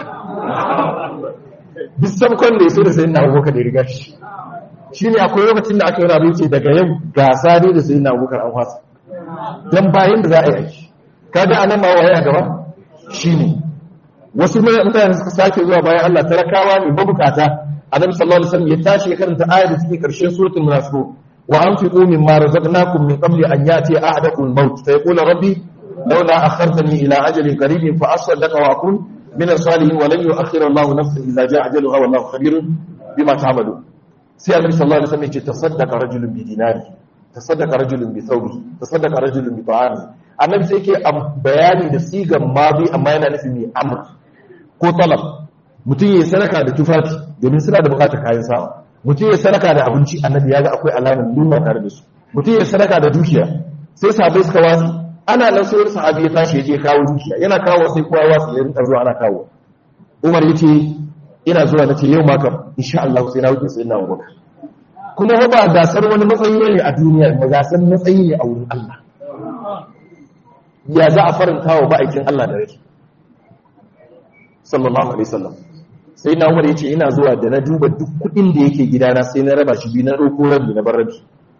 duk sabkon da yaso da sai na Abubakar da riga shi shine akwai lokacin da aka yi rabu yace daga yau gasa ne da sai na Abubakar an fasa dan bayan da za a yi aiki kaga anan ma waye a gaba shine wasu mutane suka sake zuwa bayan Allah talakawa ne mabukata annabi sallallahu alaihi wasallam ya tashi ya karanta ayar da take karshen suratul munafiqun wa anfiqu mimma razaqnakum min qabli an yati ahadakum al-maut fa yaqulu rabbi lawla akhartani ila ajalin qaribin fa asaddaqa wa akun min as-salihin wa lan yu'akhkhira Allahu nafsan idza jaa ajaluha wallahu khabirun bima ta'malun sai annabi sallallahu alaihi wasallam ya ce tasaddaqa rajulun bi dinari tasaddaqa rajulun bi thawbihi tasaddaqa rajulun bi ta'amihi annabi sai yake bayani da sigan mabi amma yana nufin ne amr ko talab mutum ya sadaka da tufafi domin suna da bukatar kayan sawa mutum ya sadaka da abinci annabi ya ga akwai alamar nuna tare da su mutum ya sadaka da dukiya sai sahabbai suka wasu ana nan sai wani sahabi ya tashi ya je kawo dukiya yana kawo sai kowa wasu ya rinka zuwa ana kawo umar ya ce ina zuwa na ce yau ma kam insha Allah sai na wuce sai na wuce kuma ba gasar wani matsayi ne a duniya ba gasar matsayi ne a wurin Allah ya za a faranta wa ba'aikin Allah da rai sallallahu alaihi wasallam sai na umar yace ina zuwa da na duba duk kudin da yake gidana sai na raba shi biyu na roko rabi na bar rabi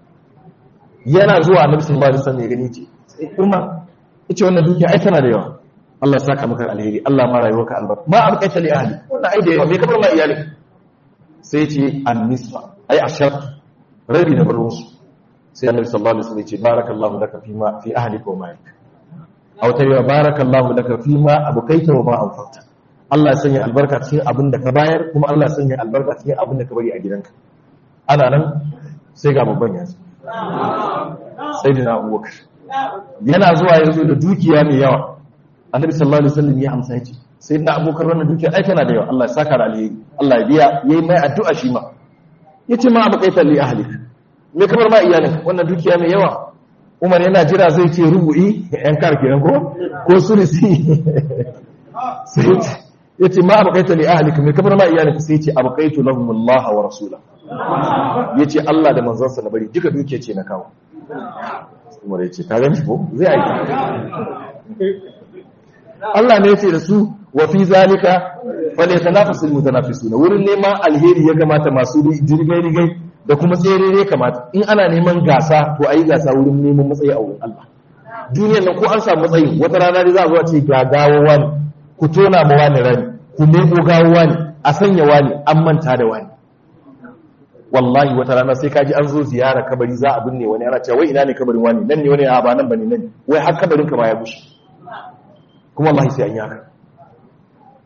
yana zuwa annabi sallallahu alaihi wasallam ya gani ce sai kuma yace wannan dukiya ai tana da yawa Allah ya saka maka alheri Allah ma rayuwarka albarka ma abqaita li ahli wannan ai da yawa me kamar ma iyali sai yace an-nisfa ai ashar rabi na bar musu sai annabi sallallahu alaihi wasallam yace barakallahu laka fi ma fi ahlika wa malik aw tayyib barakallahu laka fi ma abqaita wa ma anfaqta Allah ya sanya albarka cikin abin da ka bayar kuma Allah ya sanya albarka cikin abin da ka bari a gidanka ana nan sai ga babban yanzu sai da na abubakar yana zuwa yanzu da dukiya mai yawa annabi sallallahu alaihi wasallam ya amsa yace sai da abubakar wannan dukiya ai tana da yawa Allah ya saka da alheri Allah ya biya yayi mai addu'a shi ma yace ma abu kaita li ahlik me kamar ma iyalin wannan dukiya mai yawa Umar yana jira zai ce rubu'i yan kar kenan ko ko sulisi sai ya ce ma abakaita li ahlika mai kamar ma iyalika sai ce abakaitu lahum Allah wa rasula ya ce Allah da manzansa na bari duka duke ce na kawo umar ya ce ka gani ko zai aiki Allah ne ya ce da su wa fi zalika fa ne tanafasul mutanafisuna wurin neman alheri ya kamata masu jirgai rigai da kuma tsere ne kamata in ana neman gasa to ayi gasa wurin neman matsayi a wurin Allah duniyar nan ko an samu matsayi wata rana dai za a zo a ce gagawa ne ku tona ma wani rani ku nemo gawo wani a sanya wani an manta da wani wallahi wata rana sai kaji an zo ziyara kabari za a binne wani ana cewa wai ina ne kabarin wani nan ne wani a ba nan bane nan wai har kabarin ka ba ya bushe kuma wallahi sai an yi haka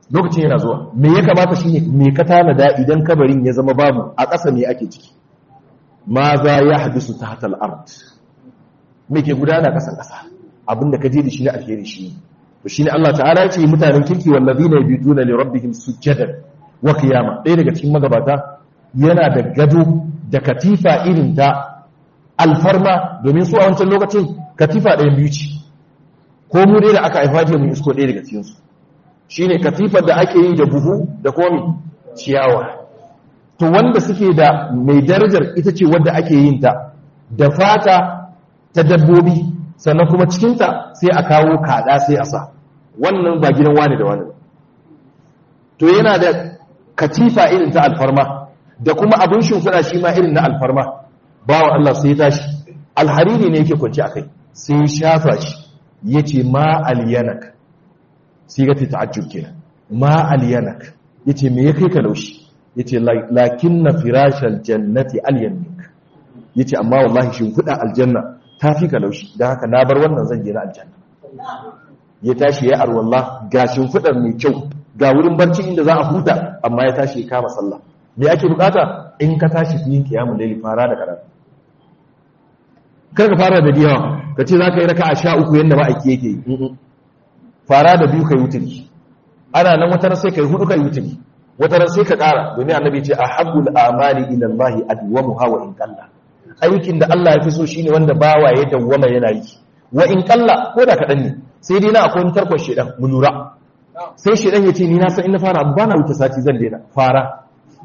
lokacin yana zuwa me ya kamata shine me ka tanada idan kabarin ya zama babu a ƙasa me ake ciki ma za ya hadisu tahta al-ard me ke gudana ƙasan ƙasa abinda ka je da shi na alheri shi to shine Allah ta'ala ya ce mutanen kirki wallazina yabituna li rabbihim sujadan wa qiyama ɗaya daga cikin magabata yana da gado da katifa irin ta alfarma domin su a wancan lokacin katifa ɗayan biyu ce ko mu dai da aka haifa je mu isko ɗaya daga cikin su shine katifar da ake yi da buhu da komi ciyawa to wanda suke da mai darajar ita ce wadda ake yin ta da fata ta dabbobi sannan kuma cikinta sai a kawo kada sai a sa wannan ba gidan wani da wani to yana da katifa irin ta alfarma da kuma abin shimfiɗa shi ma irin na alfarma bawa Allah sai ya tashi alhariri ne yake kwanci a kai sai ya shafa shi ya ce ma aliyanak sai ga ta ta'ajjub kenan ma aliyanak ya ce me ya kai ka laushi ya ce lakin na firashal jannati aliyanik ya ce amma wallahi shimfiɗa aljanna ta fi ka laushi don haka na bar wannan zan je na aljanna ya tashi ya arwallah ga shimfiɗar mai kyau ga wurin barci inda za a huta amma ya tashi ya kama sallah me ake bukata in ka tashi yin kiyamun laili fara da karatu kar ka fara da diyawa ka ce za ka yi raka a sha uku yadda ma'aiki yake yi fara da biyu ka yi wuturi ana nan wata sai ka yi hudu ka yi wuturi wata sai ka kara domin annabi ce a habbul amali ila allahi adwamu hawa in kalla aikin da Allah ya fi so shine wanda bawa ya dawwama yana yi wa in kalla ko da kaɗan ne sai dai na akwai wani tarkon shedan mu lura sai shedan ya ce ni na san in na fara abu bana wuce sati zan daina fara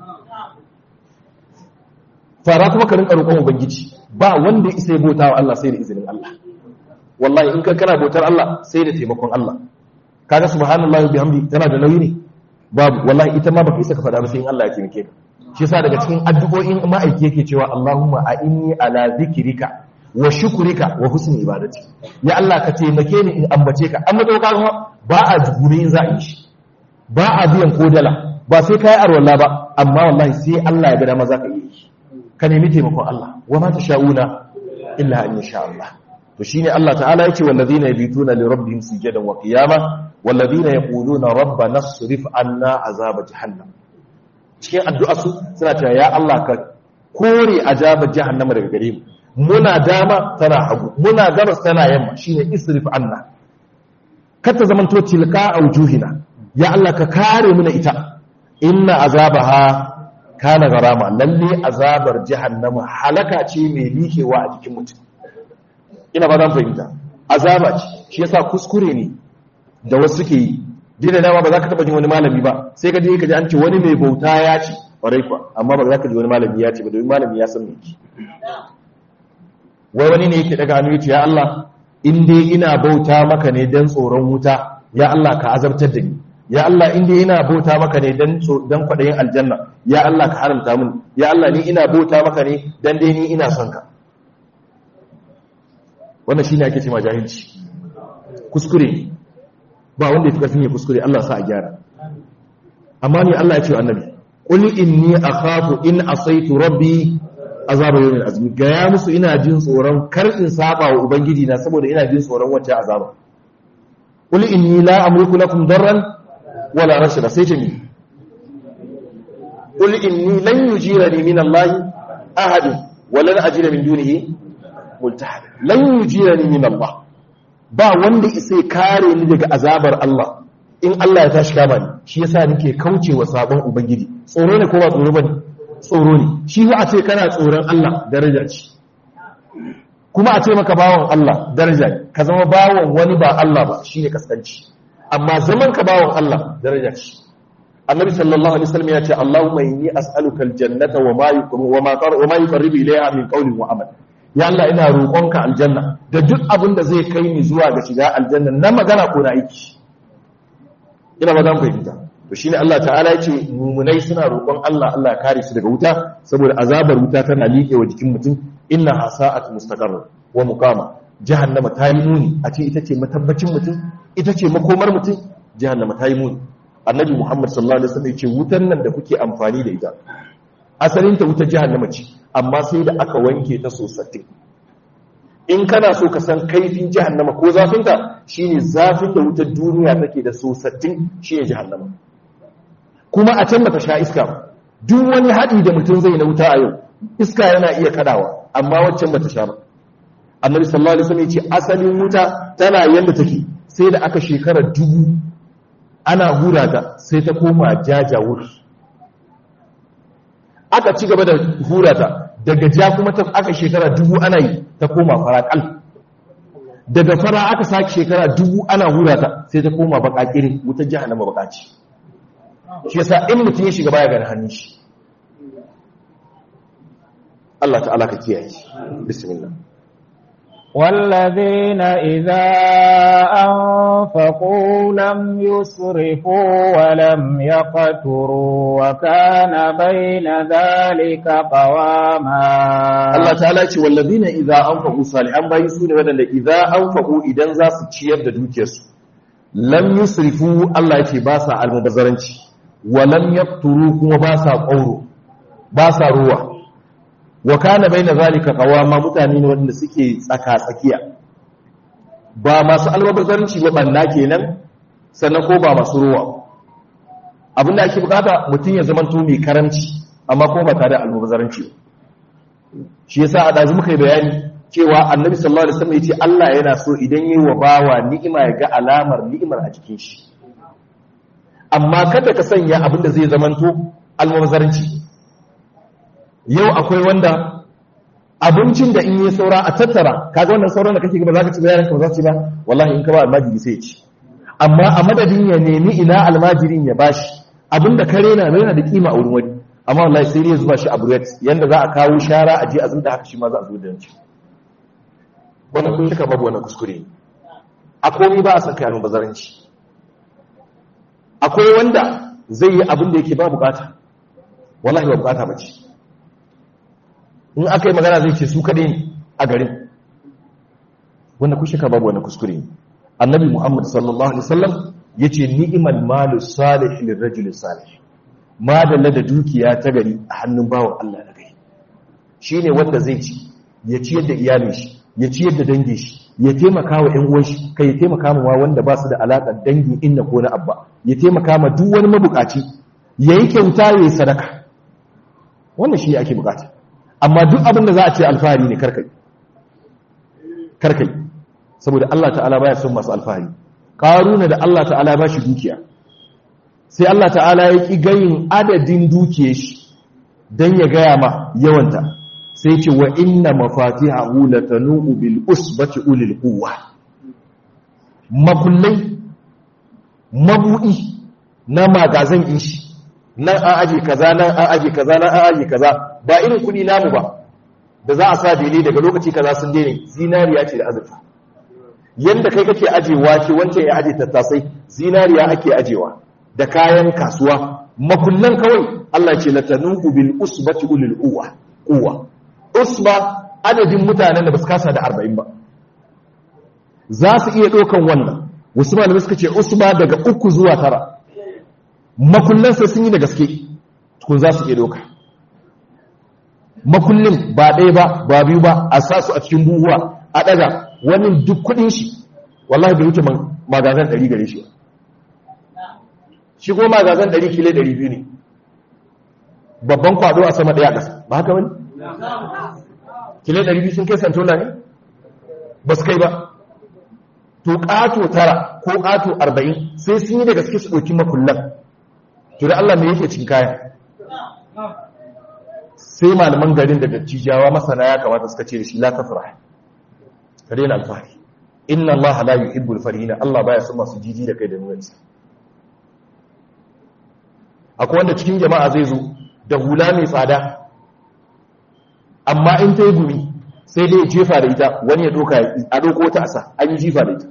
fara kuma ka rinka roƙon ubangiji ba wanda ya isa ya bauta wa Allah sai da izinin Allah wallahi in ka kana bautar Allah sai da taimakon Allah kaga subhanallahi bihamdi tana da nauyi ne babu wallahi ita ma baka isa ka faɗa ba sai in Allah ya taimake ka shi yasa daga cikin addu'o'in ma'aiki yake cewa Allahumma a'inni ala zikrika wa shukrika wa husni ibadati ya Allah ka taimake ni in ambace ka amma to kaga ba a jugure in za a yi shi ba a biyan kodala ba sai kai arwalla ba amma wallahi sai Allah ya ga dama zaka yi shi ka nemi taimakon Allah wa ma tasha'una illa an yasha Allah to shine Allah ta'ala yace wallazina yabituna li rabbihim sujadan wa qiyama wallazina yaquluna rabbana asrif anna azaba jahannam cikin addu'a su suna cewa ya Allah ka kore azabar jahannama daga gare mu muna dama tana hagu muna gabas tana yamma shine isrif anna kata zamanto tilka aujuhina ya Allah ka kare mu na ita inna azabaha kana garama lalle azabar jahannama halaka ce mai likewa a jikin mutum ina ba zan fahimta azaba ce shi yasa kuskure ne da wasu suke yi dina dama ba za ka taba jin wani malami ba sai ka je ka ji an ce wani mai bauta ya ce ƙwarai kwa amma ba za ka ji wani malami ya ce ba domin malami ya san me ki wai wani ne yake daga hannu yace ya Allah in dai ina bauta maka ne dan tsoron wuta ya Allah ka azabtar da ni ya Allah in dai ina bauta maka ne dan dan kwadayin aljanna ya Allah ka haramta mun ya Allah ni ina bauta maka ne dan dai ni ina son ka wannan shine ake cewa jahilci kuskure ba wanda ya fi karfin ya kuskure Allah sa a gyara amma ne Allah ya ce wa annabi qul inni akhafu in asaitu rabbi azaba yawmin azmi ga ya musu ina jin tsoron kar in saba wa ubangiji na saboda ina jin tsoron wacce azaba qul inni la amliku lakum darran wala rashada sai ce ni qul inni lan yujirani min Allah ahad wala ajira min dunihi multahad lan yujirani min Allah ba wanda isa kare ni daga azabar Allah in Allah ya tashi kama ni shi yasa nake kaucewa sabon ubangiji tsoro ne ko ba tsoro bane tsoro ne shi a ce kana tsoron Allah daraja ce kuma a ce maka bawon Allah daraja ne ka zama bawon wani ba Allah ba shine kaskanci amma zaman ka bawon Allah daraja ce annabi sallallahu alaihi wasallam ya ce Allahumma inni as'aluka aljannata wa ma yuqarribu wa ma wa ma yuqarribu ilayha min qawlin wa amal ya Allah ina roƙonka aljanna da duk abin da zai kai ni zuwa ga shiga aljanna na magana ko na aiki ina ba zan fahimta to shine Allah ta'ala ya ce mumunai suna roƙon Allah Allah kare su daga wuta saboda azabar wuta tana liƙe wa jikin mutum inna hasa'at mustaqarr wa muqama jahannama ta yi muni a ce ita ce matabbacin mutum ita ce makomar mutum jahannama ta yi muni annabi Muhammad sallallahu alaihi wasallam ya ce wutan nan da kuke amfani da ita asalin ta wutar jahannama ce amma sai da aka wanke ta sosai in kana so ka san kaifin jahannama ko zafinta shine zafin da wutar duniya take da sosai shine jahannama kuma a can bata sha iska ba duk wani haɗi da mutum zai na wuta a yau iska yana iya kadawa amma waccan bata sha ba annabi sallallahu alaihi wasallam ya ce asalin wuta tana yanda take sai da aka shekara dubu ana hura ta sai ta koma jajawur aka ci gaba da hura ta daga ja kuma ta aka shekara dubu ana yi ta koma farakal daga fara aka sake shekara dubu ana hura ta sai ta koma bakakirin wutar jahannama bakaci shi yasa in mutum ya shiga baya ganin hannun shi Allah ta'ala ka kiyaye bismillah والذين إذا أنفقوا لم يسرفوا ولم يقتروا وكان بين ذلك قواما Allah ta'ala ce wallazina idza anfaqu salihan bayi su ne wadanda idza anfaqu idan za su ciyar da dukiyarsu lam yusrifu Allah ya ce ba sa almubazzaranci wa lam yaqturu kuma ba sa qauro ba sa ruwa wa kana baina zalika qawama mutane ne wanda suke tsaka tsakiya ba masu almubazzaranci ba banna kenan sannan ko ba masu ruwa abinda ake bukata mutum ya zama to mai karamci amma kuma ba tare da almubazzaranci ba shi yasa a dazu muka yi bayani cewa annabi sallallahu alaihi wasallam yace Allah yana so idan yayi wa bawa ni'ima ya ga alamar ni'imar a jikin shi amma kada ka sanya abin da zai zamanto almubazzaranci yau akwai wanda abincin da in yi saura a tattara kaga wannan sauran da kake gaba zaka ci bayaran ka ba za ci ba wallahi in ka ba almajiri sai ya ci amma a madadin ya nemi ina almajirin ya bashi abinda kare na yana da kima a wurin wani amma wallahi sai ya zuba shi a buret yanda za a kawo shara a je a zuba haka shi ma za a zo da yanci wannan kun shika babu wannan kuskure a komai ba a san kai almubazaranci akwai wanda zai yi abin da yake ba bukata wallahi ba bukata ba ce in aka yi magana zai ce su kaɗai ne a garin wanda kun shika babu wannan kuskure annabi muhammad sallallahu alaihi wasallam yace ni'mal malu salih lirrajul salih madalla da dukiya ta gari a hannun bawan Allah na gari shi ne wanda zai ci ya ciyar da iyalin shi ya ciyar da dangin shi ya taimaka wa ‘yan uwan shi kai ya taimaka ma wanda ba su da alaƙar dangin inna ko na abba ya taimaka ma duk wani mabukaci ya yi kyauta ya yi sadaka wannan shi ake bukata amma duk abin da za a ce alfahari ne karkai karkai saboda Allah ta'ala baya son masu alfahari ƙaruna da Allah ta'ala ba shi dukiya sai Allah ta'ala ya ƙi gayin adadin dukiye shi don ya gaya ma yawanta sai ce wa inna mafatihahu latanu bil usbati ulil quwwa makullai mabudi na magazan in shi nan an aje kaza nan an aje kaza nan an aje kaza ba irin kudi namu ba da za a sa dele daga lokaci kaza sun daina zinariya ce da azurfa yanda kai kake aje wake wancan ya aje tattasai zinariya ake ajewa da kayan kasuwa makullan kawai Allah ce latanuku bil usbati ulil uwa uwa usba adadin mutanen da basu kasa da 40 ba za su iya dokan wannan wasu malamai suka ce usba daga uku zuwa tara makullan sai sun yi da gaske tukun za su iya doka makullin ba ɗaya ba ba biyu ba a sa su a cikin buhuwa a ɗaga wani duk kuɗin shi wallahi bai wuce magazan ɗari gare shi ba shi goma gazan 100 kile 200 ne babban kwado a sama daya ƙasa ba haka wani? kile 200 sun kai santola ne? ba su kai ba to ƙato tara ko ƙato 40 sai sun yi da gaske su ɗauki makullan to da Allah mai yake cin kaya sai malaman garin da dattijawa masana ya kamata suka ce da shi la tafrah ka daina alfahari inna Allah la yuhibbul farihina Allah baya son masu jiji da kai da nuna isa akwai wanda cikin jama'a zai zo da hula mai tsada amma in ta yi gumi sai dai jefa da ita wani ya doka a doko wata asa an yi jifa da ita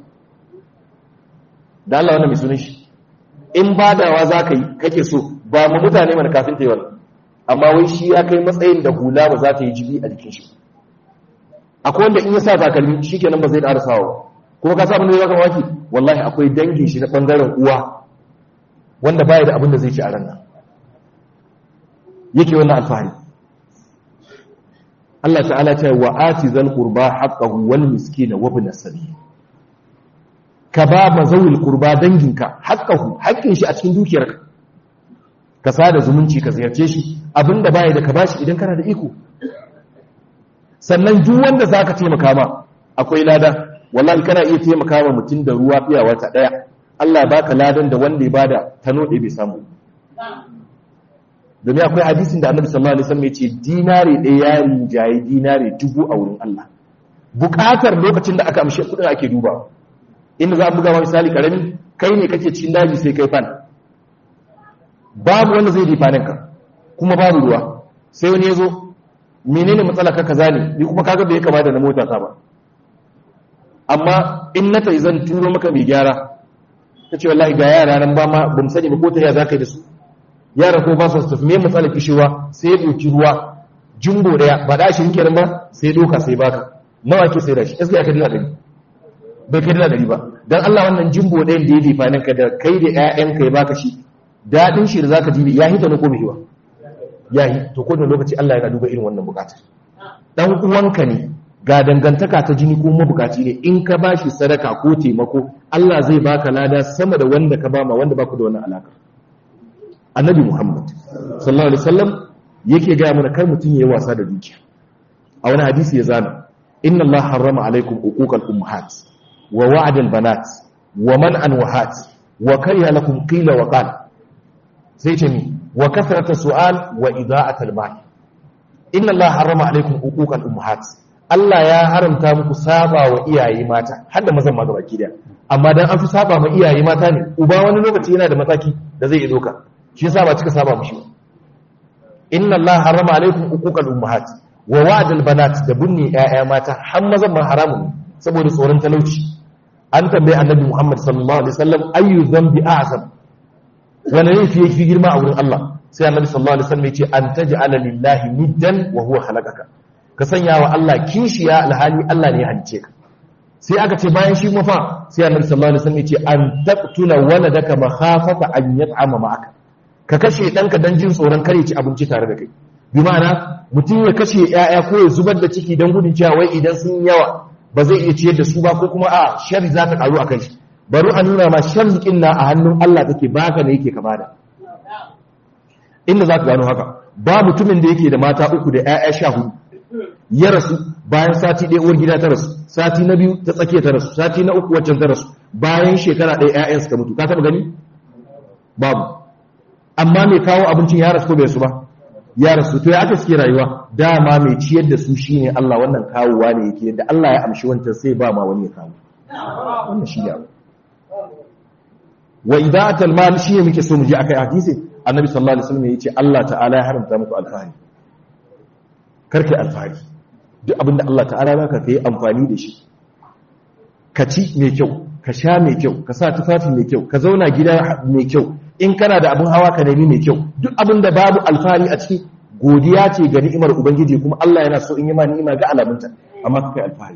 da Allah wannan mai sunan shi in badawa za ka yi kake so ba mu mutane mana kafin ta yi wannan amma wai shi ya kai matsayin da hula ba za ta yi jibi a jikin shi akwai wanda in ya sa takalmi shi kenan ba zai ƙara sawa ba kuma ka sa abin da ya kama waki wallahi akwai dangin shi na ɓangaren uwa wanda baya da abin da zai ci a ranar yake wannan alfahari Allah ta'ala ce wa ati zal qurba haqqahu wal miskina wa ibn sabil ka ba mazawil qurba danginka haqqahu haƙƙin shi a cikin dukiyarka ka sada zumunci ka ziyarce shi abinda baya da ka bashi idan kana da iko sannan duk wanda zaka taimaka ma akwai lada wallahi kana iya taimaka ma mutum da ruwa fiya wata daya Allah baka ladan da wanda ya bada tano ɗaya bai samu domin akwai hadisin da annabi sallallahu alaihi wasallam ya ce dinari ɗaya ya rinjaye dinari dubu a wurin Allah buƙatar lokacin da aka amshe kuɗin ake duba inda za a buga ma misali karami kai ne kake cikin daji sai kai fan babu wanda zai difanin ka kuma babu ruwa sai wani ya zo menene matsala ka kaza ne ni kuma kaga bai kama da na mota ta ba amma in na ta zan turo maka mai gyara ta ce wallahi ga yara nan ba ma ba mu sani ba ko ta ya za ka yi da su yara ko ba su tafi me matsala kishewa sai ya ɗauki ruwa jumbo ɗaya ba da shi kenan ba sai doka sai baka nawa ke sai da shi gaskiya ka dila dari bai kai dila dari ba dan Allah wannan jumbo ɗayan da ya difa nan ka da kai da ƴaƴanka ya baka shi daɗin shi da zaka ji ya hita na ko bai ba ya yi to ko da lokaci Allah yana duba irin wannan bukatar dan uwanka ne ga dangantaka ta jini ko mabukaci ne in ka bashi sadaka ko taimako Allah zai baka lada sama da wanda ka bama wanda baku da wannan alaka annabi Muhammad sallallahu alaihi wasallam yake ga mana kar mutun yayi wasa da dukiya a wani hadisi ya zana inna Allah harrama alaikum uquqal ummahat wa wa'dal banat wa man'an wahat wa kariha lakum qila wa qala sai ce ni wa kasrata su'al wa ida'atal mal inna Allah harrama alaikum uquqal ummahat Allah ya haramta muku saba wa iyaye mata har da mazan ma gabaki daya amma dan an fi saba ma iyaye mata ne uba wani lokaci yana da mataki da zai yi doka shi yasa ba cika saba mushi inna Allah harrama alaikum uquqal ummahat wa wa'dal banat da bunni ƴaƴa mata har mazan ma haramun saboda tsoron talauci an tambaye annabi Muhammad sallallahu alaihi wasallam ayyu dhanbi a'zam wani laifi yake girma a wurin Allah sai annabi sallallahu alaihi wasallam ya ce an taj'ala lillahi niddan wa huwa khalaqaka ka sanya wa Allah kishiya alhali Allah ne ya halice ka sai aka ce bayan shi mafa sai annabi sallallahu alaihi wasallam ya ce an taqtula waladaka makhafata an yat'ama ma'aka ka kashe danka dan jin tsoron kare ci abinci tare da kai bi ma'ana mutum ya kashe yaya ko ya zubar da ciki dan gudun cewa wai idan sun yawa ba zai iya ciyar da su ba ko kuma a shari za ta karu a kai shi bari a nuna ma sharzikin na a hannun Allah take baka ne yake ka bada inda za ka gano haka ba mutumin da yake da mata uku da 'ya'ya sha hudu ya rasu bayan sati ɗaya uwar gida ta rasu sati na biyu ta tsakiya ta rasu sati na uku waccan ta rasu bayan shekara ɗaya 'ya'yan suka mutu ka taɓa gani babu amma mai kawo abincin ya rasu ko bai su ba ya rasu to ya aka suke rayuwa dama mai ciyar da su shine Allah wannan kawowa ne yake yadda Allah ya amshi wancan sai ba ma wani ya kawo wannan shi ne wa idatul mal shi ne muke so mu je akai hadisi annabi sallallahu alaihi wasallam yace Allah ta'ala ya haramta muku alfahari karkai alfahari duk abinda Allah ta'ala baka kai amfani da shi ka ci mai kyau ka sha mai kyau ka sa tufafi mai kyau ka zauna gida mai kyau in kana da abin hawa ka nemi mai kyau duk abinda babu alfahari a ciki godiya ce ga ni'imar ubangiji kuma Allah yana so in yi ma ni'ima ga alamunta amma ka kai alfahari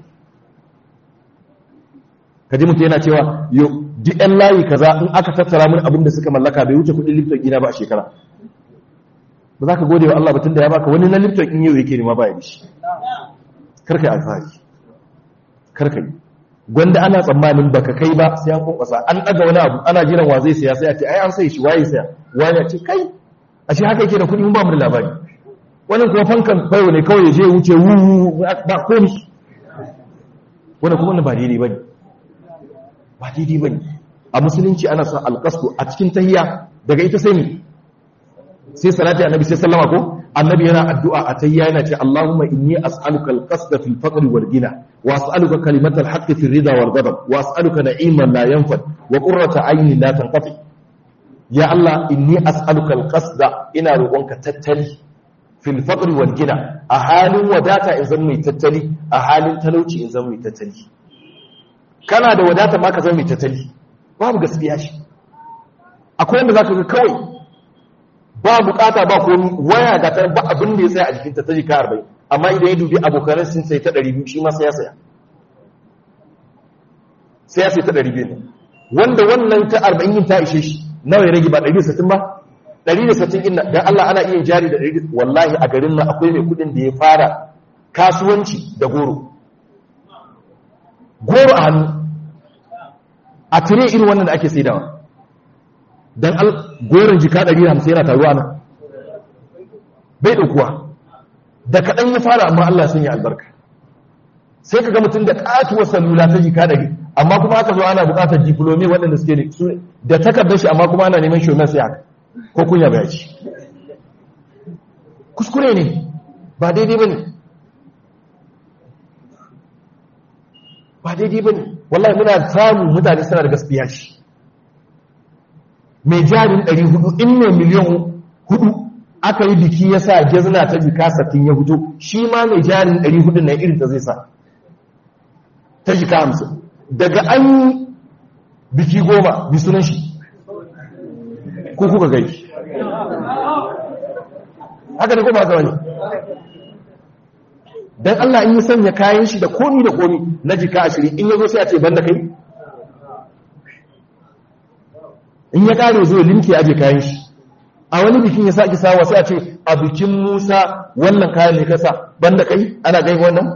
ka ji mutum yana cewa yau duk ɗan layi kaza in aka tattara mun abin da suka mallaka bai wuce kuɗin lifton gina ba a shekara ba za ka gode wa Allah batun da ya baka wani na lifton in yau yake nema ba ya dishi karka yi alfahari karka yi gwanda ana tsammanin baka kai ba sai an kwankwasa an ɗaga wani abu ana jiran wa zai saya sai a ce ai an sai shi waye saya wani ya ce kai a shi haka yake da kuɗi mun ba mu da labari wani kuma fankan bayo ne kawai ya je wuce wu ba komi wani kuma ba daidai ba ne ba daidai ba ne a musulunci ana son alƙasku a cikin tahiya daga ita sai ne sai salati annabi sai sallama ko annabi yana addu'a a tahiya yana ce Allahumma inni as'aluka al-qasda fil faqri wal ghina wa as'aluka kalimata al-haqqi fil rida wal ghadab wa as'aluka na'iman la yanfad wa qurrata aynin la tanqati ya Allah inni as'aluka al-qasda ina roƙonka tattali fil faqri wal ghina a halin wadata in zan mai tattali a halin talauci in zan mai tattali kana da wadata ma ka zama mai tattali babu gaskiya shi akwai wanda za ka ga kawai ba bukata ba komi waya ga ta ba abin da ya tsaya a jikin tattali ka arba'in amma idan ya dubi abokanan sun sai ta ɗari biyu shi ma sai ya saya sai ya sai ta ɗari biyu wanda wannan ta arba'in yin ta ishe shi nawa ya rage ba ɗari da sittin ba ɗari da sittin ina don Allah ana iya jari da ɗari wallahi a garin nan akwai mai kuɗin da ya fara kasuwanci da goro goro a hannu a tire irin wannan da ake saidawa dan al goron jika 150 yana taruwa nan bai daukuwa da kadan ya fara amma Allah sun yi albarka sai kaga mutum da katuwar salula ta jika 100 amma kuma aka zo ana bukatar diplomi waɗanda suke da su da takardar shi amma kuma ana neman shomen sai haka ko kunya bai ci kuskure ne ba daidai bane ba daidai bane wallahi muna samu mutane suna da gaskiya shi mai jarin 400 in ne miliyan hudu aka yi biki ya sa gezna ta jika sattin ya fito shi ma mai jarin 400 na irin ta zai sa ta jika hamsin daga an yi biki goma bi sunan shi ko kuka gai haka ne kuma haka wani don Allah in yi sanya kayan shi da komi da komi na jika ashirin in ya zo sai a ce banda kai in ya kare zo limke aje kayan shi a wani bikin ya sake sawa sai a ce a bikin musa wannan kayan ne kasa banda kai ana gai wannan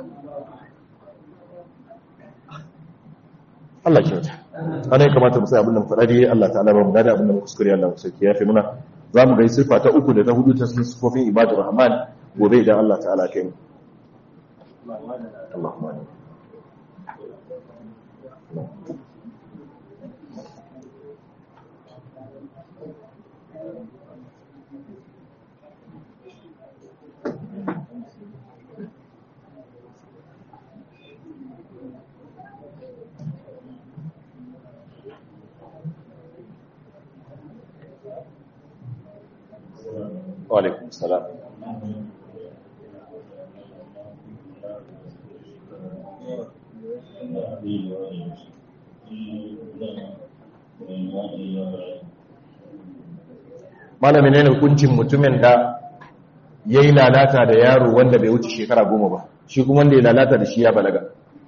Allah kyauta ana yi kamata musai abin da faɗa dai Allah ta'ala ba mu gada abin da mu kuskure Allah musa ya fi muna za mu gai siffa ta uku da ta hudu ta sun sifofin ibadu rahman gobe idan Allah ta'ala kai mu Allahumma amin وعليكم السلام malamin ne hukuncin mutumin da ya yi lalata da yaro wanda bai wuce shekara goma ba shi kuma wanda ya lalata da shi ya balaga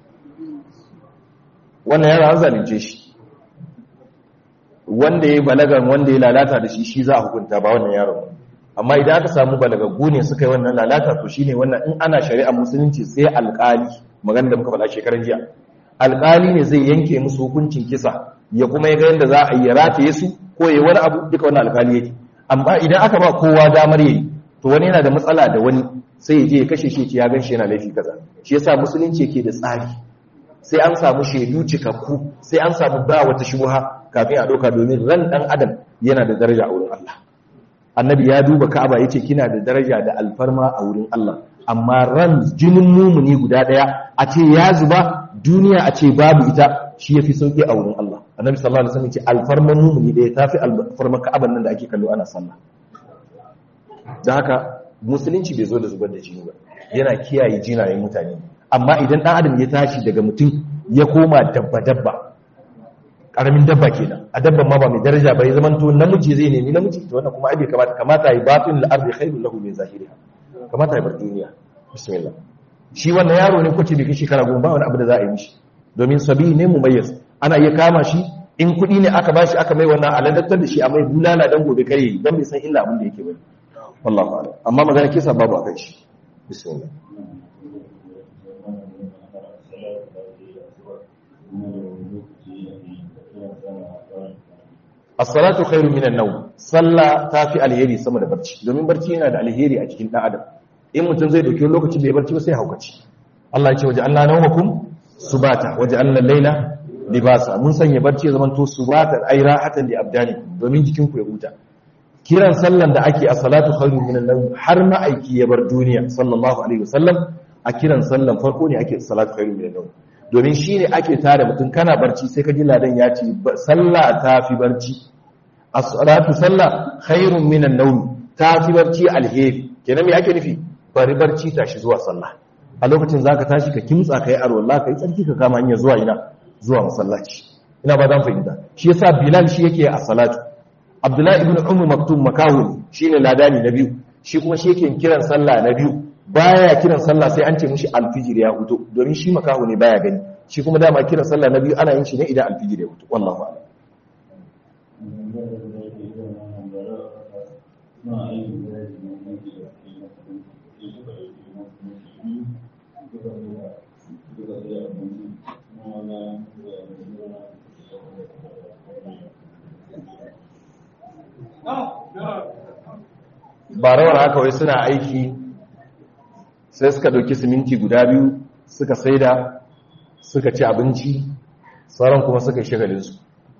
wannan yaro an zalunce shi wanda ya yi balagan wanda ya lalata da shi shi za a hukunta ba wannan yaro amma idan aka samu balagaggu ne suka yi wannan lalata to shine wannan in ana shari'a musulunci sai alƙali magana da muka faɗa shekaran jiya alƙali ne zai yanke musu hukuncin kisa ya kuma ya ga yadda za a yi rataye su ko ya wani abu duka wannan alƙali yake amma idan aka ba kowa damar yayi to wani yana da matsala da wani sai ya je ya kashe shi ya gan shi yana laifi kaza shi yasa musulunci yake da tsari sai an samu shaidu cikakku sai an samu ba wata shubha kafin a ɗauka domin ran ɗan adam yana da daraja a wurin Allah annabi ya duba ka'aba yace kina da daraja da alfarma a wurin Allah amma ran jinin mumuni guda daya a ce ya zuba duniya a ce babu ita shi yafi sauki a wurin Allah annabi sallallahu alaihi wasallam yace alfarman mumuni daya tafi alfarman ka'aban nan da ake kallo ana sallah dan haka musulunci bai zo da zubar da jini ba yana kiyaye jinayen mutane amma idan dan adam ya tashi daga mutum ya koma dabba dabba karamin dabba kenan a dabban ma ba mai daraja ba ya zaman to namiji zai nemi namiji to wannan kuma ai kamata kamata yi batin al-ardi khairul lahu min zahiriha kamata ya bar duniya bismillah shi wannan yaro ne kwace bai kai shekara goma ba wani abu da za a yi mishi domin sabi ne mumayyiz ana iya kama shi in kuɗi ne aka bashi aka mai wannan aladattar da shi a mai bulala dan gobe kare dan bai san illa abin da yake bane wallahi a'lam amma magana kisa babu akan shi bismillah as-salatu khairu minan nawm sallah tafi alheri sama da barci domin barci yana da alheri a cikin dan adam in mutum zai dauki lokaci bai barci ba sai haukaci Allah ya ce waje Allah nawmakum subata waje Allah laila libasa mun sanya barci ya zamanto subata ay rahatan li abdani domin jikin ku ya huta kiran sallan da ake as-salatu khairu minan nawm har ma aiki ya bar duniya sallallahu alaihi wasallam a kiran sallan farko ne ake as-salatu khairu minan nawm domin shi ne ake tare mutum kana barci sai ka ji ladan ya ce sallah ta fi barci as-salatu sallah khairun minan nawm ta fi barci alheri kenan me ake nufi bari barci tashi zuwa sallah a lokacin zaka tashi ka kimtsa kai arwalla kai tsarki ka kama hanya zuwa ina zuwa masallaci ina ba zan fahimta shi yasa bilal shi yake a salatu abdullahi ibn ummu maktum makahu shine ladani na biyu shi kuma shi yake kiran sallah na biyu baya kiran sallah sai an ce mishi alfijir ya huto domin shi makahu ne baya gani shi kuma dama kiran sallah na biyu ana yin shi ne idan alfijir ya huto wallahu a'lam ba rawar haka wai suna aiki sai suka ɗauki siminti guda biyu suka saida suka ci abinci sauran kuma suka yi shagalinsu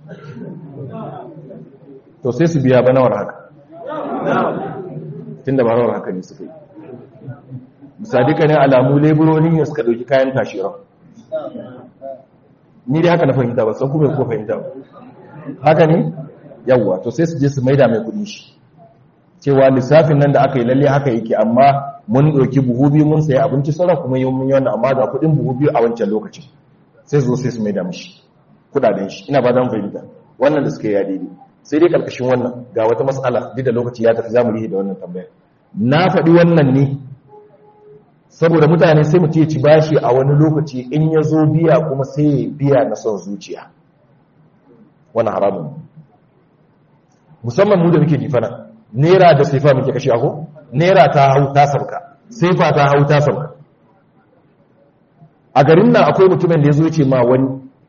to sai su biya ba nawar haka tun da ba rawar haka ne suka yi misadika ne alamu leburoni ne suka ɗauki kayan tashiran ni dai haka na fahimta ba san kuma ko fahimta ba haka ne yawwa to sai su je su maida mai kudi shi cewa lissafin nan da aka yi lalle haka yake amma mun ɗauki buhu biyu mun sayi abinci sauran kuma yi mun yi wannan amma ga kudin buhu biyu a wancan lokacin sai zo sai su maida mishi kudaden shi ina ba dan fahimta wannan da suka yi ya daidai sai dai karkashin wannan ga wata matsala duk da lokaci ya tafi zamu rihi da wannan tambaya na faɗi wannan ne saboda mutane sai mutum ya ci bashi a wani lokaci in ya zo biya kuma sai ya biya na son zuciya wani haramun musamman mu da muke jifana nera da saifa muke kashe ako nera ta hau ta sauka saifa ta hau ta sauka a garin nan akwai mutumin da ya zo ce ma wani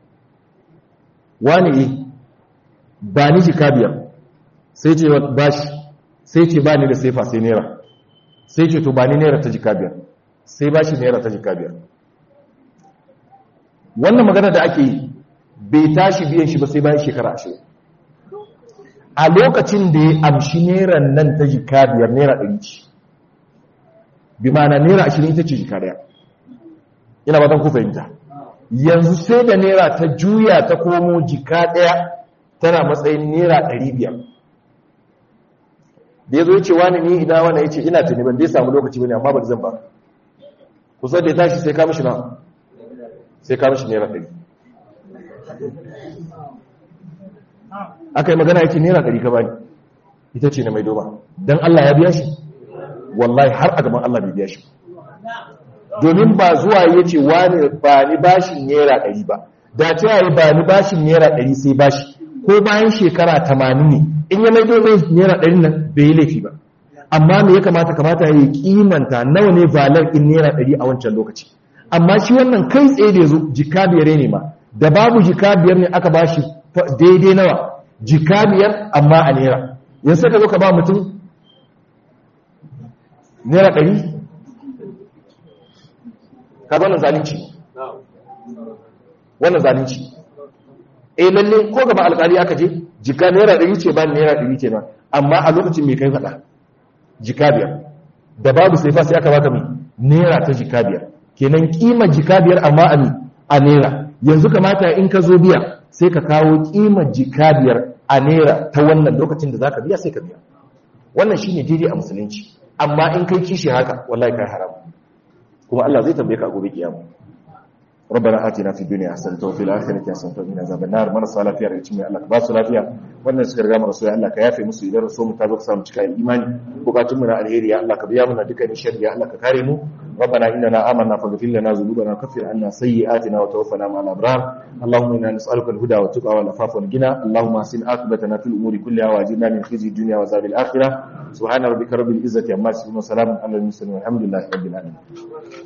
wani e ba ni jika biyar sai ce bashi sai ce ba ni da saifa sai nera sai ce to ba ni nera ta jika biyar sai ba shi naira ta jika biyar wannan magana da ake yi bai tashi biyan shi ba sai bayan shekara ashirin a lokacin da ya amshi neran nan ta jika biyar naira ɗari ce bi mana naira ashirin ita ce jika daya ina ba ku fahimta yanzu sai da naira ta juya ta komo jika daya tana matsayin naira ɗari biyar da ya zo ya ce wani ni ina wani ya ce ina tuni ban dai samu lokaci bane amma ba zan ba kusa da ya tashi sai ka mishi na sai ka mishi naira ɗari aka yi magana yake naira ɗari ka bani ita ce na mai doma don Allah ya biya shi wallahi har a gaban Allah bai biya shi domin ba zuwa ya ce wani ba ni bashin naira ɗari ba da ta yi ba ni bashin naira ɗari sai bashi ko bayan shekara tamanin ne in ya mai domai naira ɗari nan bai yi laifi ba amma me ya kamata kamata ya yi kimanta nawa ne valar in naira ɗari a wancan lokaci amma shi wannan kai tsaye da ya zo jika biyar ne ma da babu jika biyar ne aka ba shi daidai nawa jika biyar amma a naira yanzu ka zo ka ba mutum naira ɗari ka ga wannan zalunci wannan zalunci eh lalle ko gaba alƙali aka je jika naira ɗari ce ba naira ɗari ce ba amma a lokacin mai kai faɗa jika biyar da babu sai fa sai aka baka mai naira ta jika biyar kenan kima jika biyar amma a a naira yanzu kamata in ka zo biya sai ka kawo kima jika biyar a naira ta wannan lokacin da zaka biya sai ka biya wannan shine daidai a musulunci amma in kai kishi haka wallahi kai haram kuma Allah zai tambaye ka a gobe kiyama ربنا آتنا في الدنيا حسنة وفي الآخرة حسنة وقنا عذاب النار من صلى lafiya daga cikin Allah ka ba su lafiya wannan suka riga mu rasu ya Allah ka yafe musu idan rasu mu ta zo samu cika imani bukatun mu na alheri ya Allah ka biya mana dukkan sharri ya Allah ka kare mu ربنا إننا آمنا فاغفر لنا ذنوبنا وكفر عنا سيئاتنا وتوفنا مع الأبرار اللهم إنا نسألك الهدى والتقى والعفاف والغنى اللهم أحسن عاقبتنا في الأمور كلها وأجرنا من خزي الدنيا وعذاب الآخرة سبحان ربك رب العزة عما يصفون وسلام على المرسلين والحمد لله رب العالمين